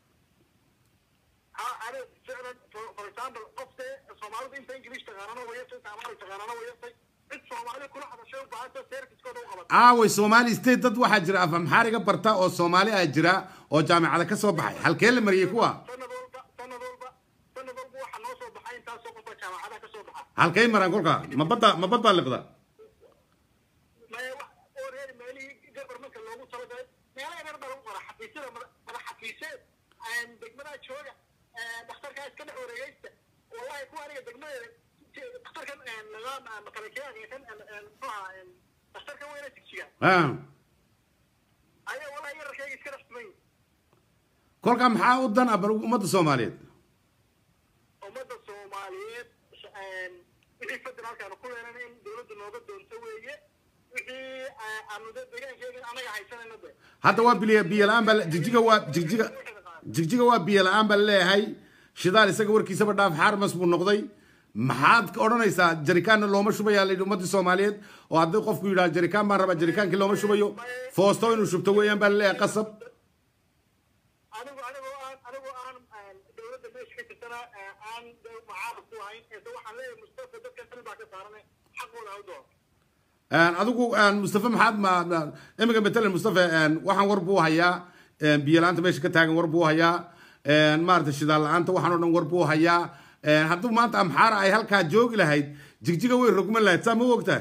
ha ani ficlan for for example qof de soomaalidu inta ingiliish taqaanana way yartay inta amaari taqaanana way yartay cid soomaali kula hadashay u baahanta servicekooda u qabata aaway somali state dad waxaa jira af amxaariga barta oo soomaali ah jira oo jaamicada ka soo baxay halkee la mariyey kuwa sanad walba sanad walba sanad walba waxaa noo soo baxay intaasoo qofba jaamacadaha ka soo baxa halkay maraan kolkaa ma badda ma bad baa liqda maya wax oo reer meelihii govermentka loogu talagalay meelaha yar baa lagu qoraa xafiisyada mada madax xafiiseed degmadaha jooga dhakhtarkaa iska dhex wareegeysta wallahi kuwa aniga degmadeeda dhakhtarkan laga makalakeyaga kan muxuha dhakhtarkan weyna jigjiga Ah. ayaa wallahi yararkayga iska dhex tuman kolkaa maxaa u dan ah bal ummadda soomaaliyeed ummadda soomaaliyeed wixii federaalkaanu ku leenana in dowladda nooga doonto weeye wixii aanu de deegaankeega anaga haysanayna de hadda waa biyo biyo la-aan baa la- jigjiga waa jigjiga jigjiga waa biyo la-aan baa laleeyahay shidaal isaga warkiisaba dhaaf xaarmas buu noqday maxaad ka odhanaysaa jarikaanna looma shubayaa la yidhi ummaddii soomaaliyeed oo haddii qofku yidhaha jarikaan baan rabaa jarikaankii looma shubayo foosto inuu shubto weeyaan baa laleeyahay qasab anigu anigoo aan anigoo aan dowladda meesha ka jirtana aan macaarad ku ahayn eese waxaan leeyahay mustafa dadka xil baa ka saarane xaqooda ha u doon adigu mustafa maxaad ma ma- iminka matalan mustafa waxaan war buu hayaa biyo la-aanta meesha ka taagan war buu hayaa maarata shidaal la-aanta waxaan oo dhan war buu hayaa hadduu maanta amxaara ay halkaa joogi lahayd jigjiga way rogman lahayd saa ma ogtahay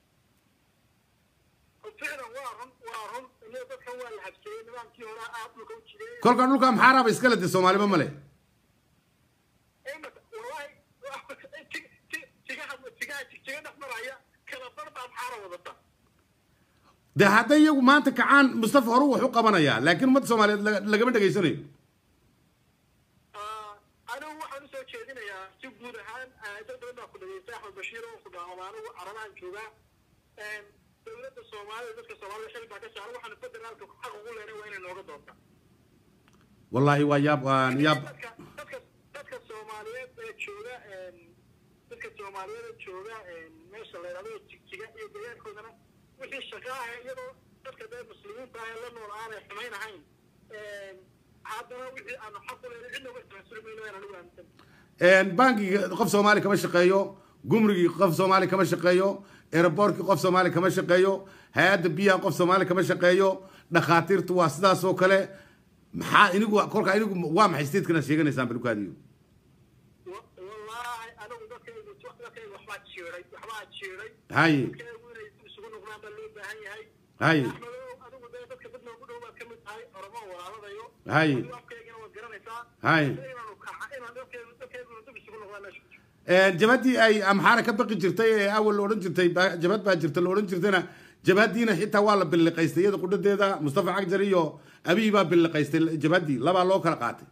ficlan waa run waa run iyo dadkan waa la habseeyey nidaamkii hore aad dhulka u jideeyey kolkaa dhulka amxaaraaba iskale de soomaaliba male imaka wallahi ti- ti- tigaha tigaha tiga dhex maraya kala bar baa maxaara wadata de hadday iyagu maanta kacaan mustafa horu wax u qabanayaa laakiin ummadda soomaaliyeed laga- lagama dhegaysanayo anigu waxaan usoo jeedinayaa si guud ahaan dad badan baa ku dhageystay axmed bashiir oo ku dhaawama anigu carabahan joogaa dowladda soomaalida dadka soomaalida xil baa ka saaran waxaana federaalka xaq ugu leenay waa inay nooga doonta wallaahi waa yaab waan yaab dadka dadka dadka soomaali soomaaliyeed ee jooga dadka soomaaliyeed ee jooga meesha la yidhahdo jigjiga iyo deegaankoodana wixii shaqa ah iyadoo dadka dee muslimiinta ah ee la nool aanay xumayn ahayn haddana wixii aanu xaq u leedahay cidna uga tanaasuli mayno waan anigu aaminsan bankiga qof soomaali kama shaqeeyo gumrigii qof soomaali kama shaqeeyo aeroboortkii qof soomaali kama shaqeeyo hay-adda biyaha qof soomaali kama shaqeeyo dhakhaatiirtu waa sidaas oo kale maxaa inigu kolkaa inigu waa maxay statekana sheeganaysaan balkaadiyo wallaahi anigu dadkaygu dadkaygu waxbaa jiiray waxbaa jiiray haye dadkaygu inay isugu noqdaan baa loo baahan yahay haye axmedow adigu dee dadka dad noogu dhow baad ka mid tahay oromo walaaladayo Haye. adigu afkaygana waad garanaysaa Haye. inaanu kaxa inaan dadkaygu dadkayguna dib isugu noqdaan meesha ku jiro jabhaddii ay amxaara ka baqi jirtay ee awal la odhan jirtay ba- jabhad baa jirta la odhan jirtayna jabhaddiina xitaa waa la billiqaystay iyada qudhadeeda mustafa cagjar iyo abiy baa billiqaystay jabhaddii labaa loo kala qaatay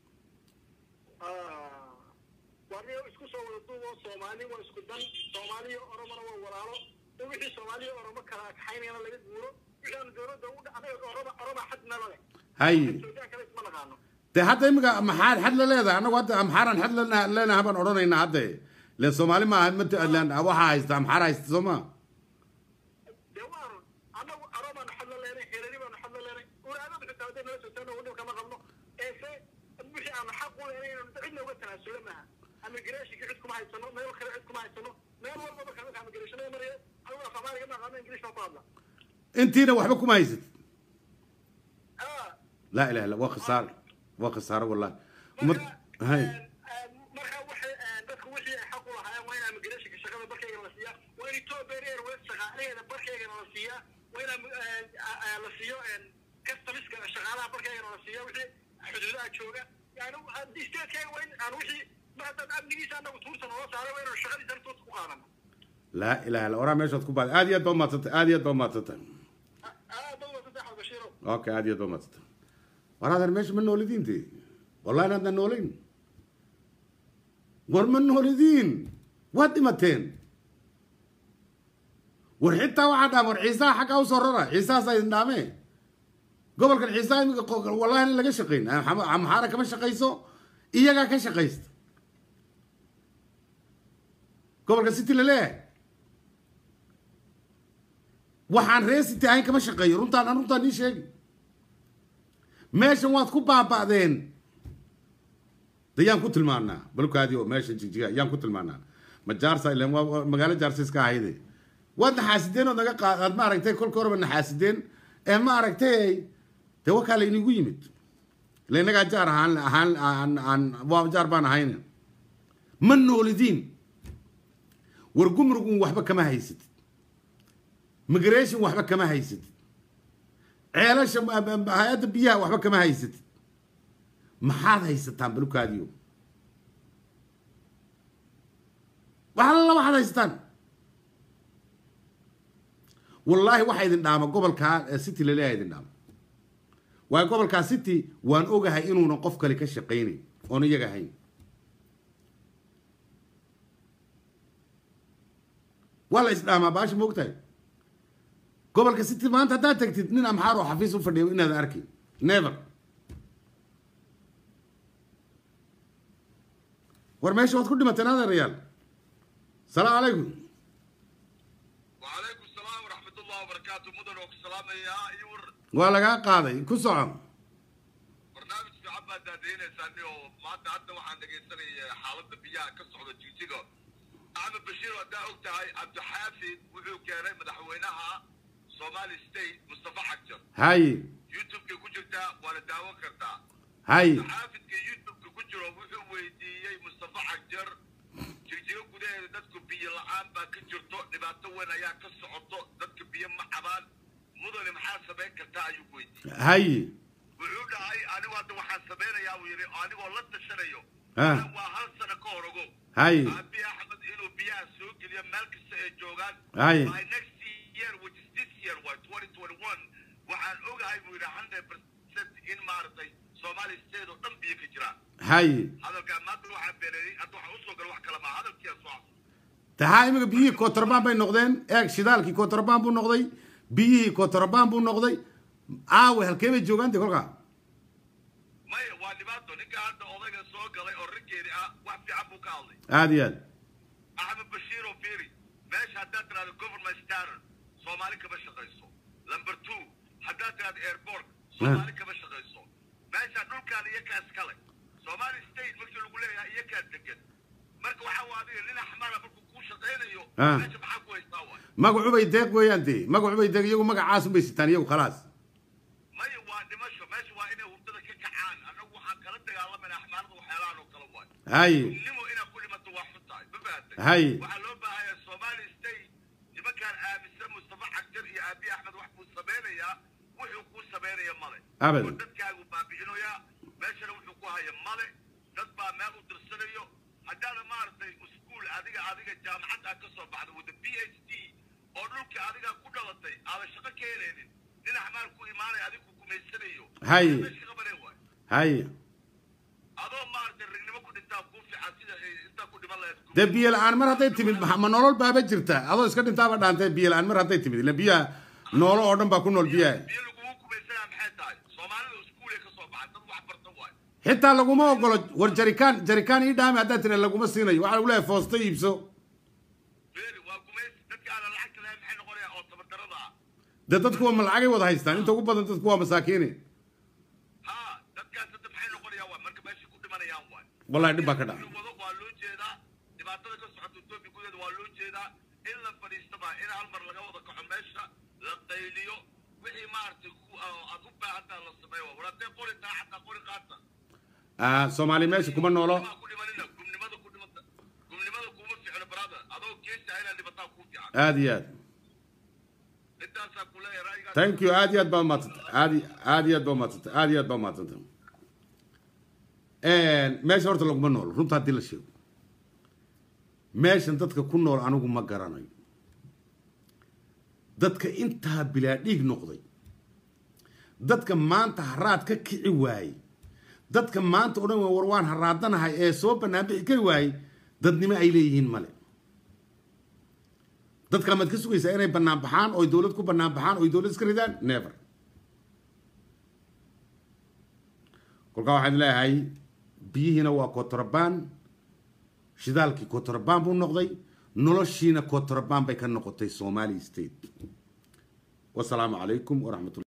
waa niyo isku soo wada duub oo soomaali waa isku dan soomaali iyo oromona waa walaalo in wixii soomaali iyo oromo kala kaxaynayana laga guuro wixii aanu dowladda u dha- anaga oroma oroma xad nala leh haye suudaan kale isma naqaano dee hadda imika maxaad xad la leedahay annagu hadda amxaaran xad la- leenaha baan odhanaynaa hadde le soomaali maaha mat waxaa haysta amxaara haysta soo ma dee waanu anagu aromaanu xad la leenay xeerari baanu xad la leenay uraadadu xitaa hadday nala sootaana wadhib kama qabno ee se wixii aanu xaq u leenay inaanu cidna uga tanaasulo maaha amigrashonka cid kuma haysano meel kale cid kuma haysano meel walba marka marka amigrashonada maraya anigu af soomaaliga ma aqaano ingilish baan ku hadla intiina waxba kuma haysat ah laa ilaha illa waa khasaaro waa khasaaro wallahi umad hay marka waxay dadku wixii ay xaq u lahaayeen waa in amigrashonka shaqada barkaygana la siiyaa waa in ethiopia airways shaqaalaheeda barkaygana la siiyaa waa in la siiyo customiska shaqaalaha barkaygana la siiya wixii xuduudaha jooga yani haddii statekeyga waa in aan wixii ma haddaan amnigiisa anagu tuurta noola saaray waa inaan shaqadiisa tuurta ku qaadano laa ilaha illa waraa meeshaad ku baaday aad iyo aad baa umadsantay aad iyo aad baa umadsantay aad baa saddex albashiiro okay aad iyo aad baa umadsantay war adeer meesha ma noolidiinte wallahi inaadna noolayn war ma noolidiin waad dhimateen war xitaa waxaa dhaam war ciisaha xaggaa usoo rara ciisahaasaa idin dhaamee gobolkan ciisaha imika qo- wallahi in laga shaqayn Am- amxaara kama shaqayso iyagaa ka shaqaysta gobolka city laleeyahay waxaan ree city ahayn kama shaqeeyo runtaan aan runtaan ii sheegi meeshan waad ku baaba'deen de yaan ku tilmaanaa balkaadii oo meesha jigjiga yaan ku tilmaanaa ma jaarsa ilan waa waa magaalo jaarsa iska ahayde waad naxaasideen ood naga qaad aad maaragtay kolka horeba naxaasideen ee maaragtay dee wakaa la inigu yimid ila innagaa jaar ahaan ahaan aan aan waa jaar baan ahayna ma noolidiin war gumrugun waxba kama haysatid migration waxba kama haysatid ceelasha ma- ma- ma- hay-adda biyaha waxba kama haysatid maxaad haysataan balukaadiyo waxalala waxaad haysataan wallaahi waxaa idin dhaama gobolkaa ee city laleeyahay idin dhaama waayo gobolkaa city waan ogahay inuuna qof kale ka shaqaynayn oon iyaga ahayn waa la isdhaamaa baasha moogtahay gobolka city maanta haddaad tagtid nin amxaar oo xafiis u fadhiyo inaadan arkin never war meesha waad ku dhimateen adeerayaal salaamu calaykum وعليكم السلام ورحمة الله وبركاته مدن وكسلام يا يور waa lagaa qaaday ku soco برنامج في عبا دادين ساني ما تعدى وحان دقيساني حالة بيها كسعودة جيجيغو أحمد بشير ودا أكتاي عبد الحافظ وحو كاري مدحوينها صومالي ستيت مصطفى حجر haye يوتيوب كي كجرتا ولا داو كرتا haye xaafidka youtube-ka ku jiro wuxuu weydiiyey mustafa xagjar jirjiro gudaheeda dadku biyo la-aan baa ka jirto dhibaato weyn ayaa ka socoto dadka biyo ma cabaan mudane maxaa samayn kartaa ayuu weydiiyey haye wuxuu dhahay anigu hadda waxaan samaynayaa uu yidhi anigoo la tashanayo Ah. waa hal sano ka hor ogo haye aabi axmed inuu biyaha soo geliyo meel kasta ay joogaan Haye. by next year which is this year waa 2021 waxaan ogahay buu yidhi 100% in maaragtay Somali state oo dhan biyo ka jiraan haye hadalkaa maanta waxaa beeneeyey hadda waxaa usoo gala wax kale maa hadalkiia soo tahaa imika biyihii kotorobaan bay noqdeen eeg shidaalkii kotorobaan buu noqday biyihii kotorobaan buu noqday aawe halkee bay joogaan de kolkaa maya waa dhibaato ninka hadda odayga soo galay oo raggeedi ah wax fiican buu ka hadlay aad iyo aad axmed bashiir oo fiiri meesha haddaad tiraahdo government staron soomaali kama shaqayso number two haddaad tiraahdo airport soomaali kama shaqayso meesha dhulkaan iyakaa iskale somali state markii lagu leeyahay iyakaa degan marka waxaa waa adiga nin axmara markuu kuu shaqaynayo Ah. meesha maxaa ku haystaa waay magacubay deeq weeyaan dee magacubay deeq iyagu magacaas unbay sitaan iyagu khalaas maya waa dhimasho meesha waa inay hurdada ka kacaan annagu waxaan kala dagaalamayna axmaarada waxyaalahan oo kale waay haye nimo inaad ku dhimato waa xun tahay ma fahatay Hay. waxaa loo baahanyaa somali state nimankaan aaminsan mustafa cagjar iyo aabi axmed wax buu samaynayaa wuxuu kuu samaynaya male Abadan. oo dadkaagu baabi'inayaa meeshana wuxuu ku haya male dad baa meel u dirsanayo haddaana maaragtay iskuul adiga adiga jaamacad aad ka soo baxda wada b h d oo dhulka adiga ku dhalatay aadan shaqo ka helaynin nin axmaar ku imaanaya adiga ku gumaysanayo Hay. meesha qabaneen waay haye adoo maaragtay ragnimo ku dhintaa kuu fiican sida ay intaa ku dhiman lahayd dee biyo la-aan mar hadday timid ma ma nolol baaba jirta adoo iska dhintaaba dhaantay biyo la-aan mar hadday timid ila biyaha noolo oo dhan baa ku nool biyaha biyo lagugu kumaysanaa maxay tahay soomaalida iskuulay ka soo baxay dad wax barta waay xitaa laguma ogolo war jarikaan jarikaan ii dhaami haddaad tira laguma siinayo waxaa lagu leeyahay foosto iibso beeli waa gumaysi dadka aanan lacagta lahayn maxay noqonayaa oo tabardarada ah dee dadku waa ma lacagay wada haystaan inta ugu badan dadku waa masaakiine ha dadkaas hadda maxay noqonayaa waay marka meeshay ku dhimanayaan waay wallahi dhib baa ka dhacay wado waa loo jeedaa dhibaatada ka socota etoobiya gudaheeda waa loo jeedaa in la fadhiistaba in hal mar laga wada kaco meesha la qayliyo wixii maaragtay ku aad u baahantaa la sameeyo war haddee qori taa xataa qori qaata Ah, soomaali meesha kuma noolo Gumnimada ku dhimanina gumnimada ku dhimata gumnimada kuma ficno brother adoo geesa inaa dhibataa kuu fiican aad iyo aad intaasaa ku leeyahay ra'yigaas thank you aad iyo aad baa umadsantay aad iyo- aad iyo aad baa umadsantay aad iyo aad baa umadsantay meesha horta laguma noolo runta haddii la sheego meeshan dadka ku nool anigu ma garanayo dadka intaa bilaa dhiig noqday dadka maanta haraad ka kici waayey dadka maanta odhan waay war waan haraadanahay ee soo bannaan bixi kari waayey dadnimo ay leeyihiin male dad kale maad ka sugaysaa inay bannaan baxaan oy dowlad ku bannaan baxaan oy dowlad iska ridaan never kolkaa waxaan leeyahay biyihiina waa kotorobaan shidaalkii kotorobaan buu noqday noloshiina kotorobaan bay ka noqotay somali state wasalaamu calaykum waraxmat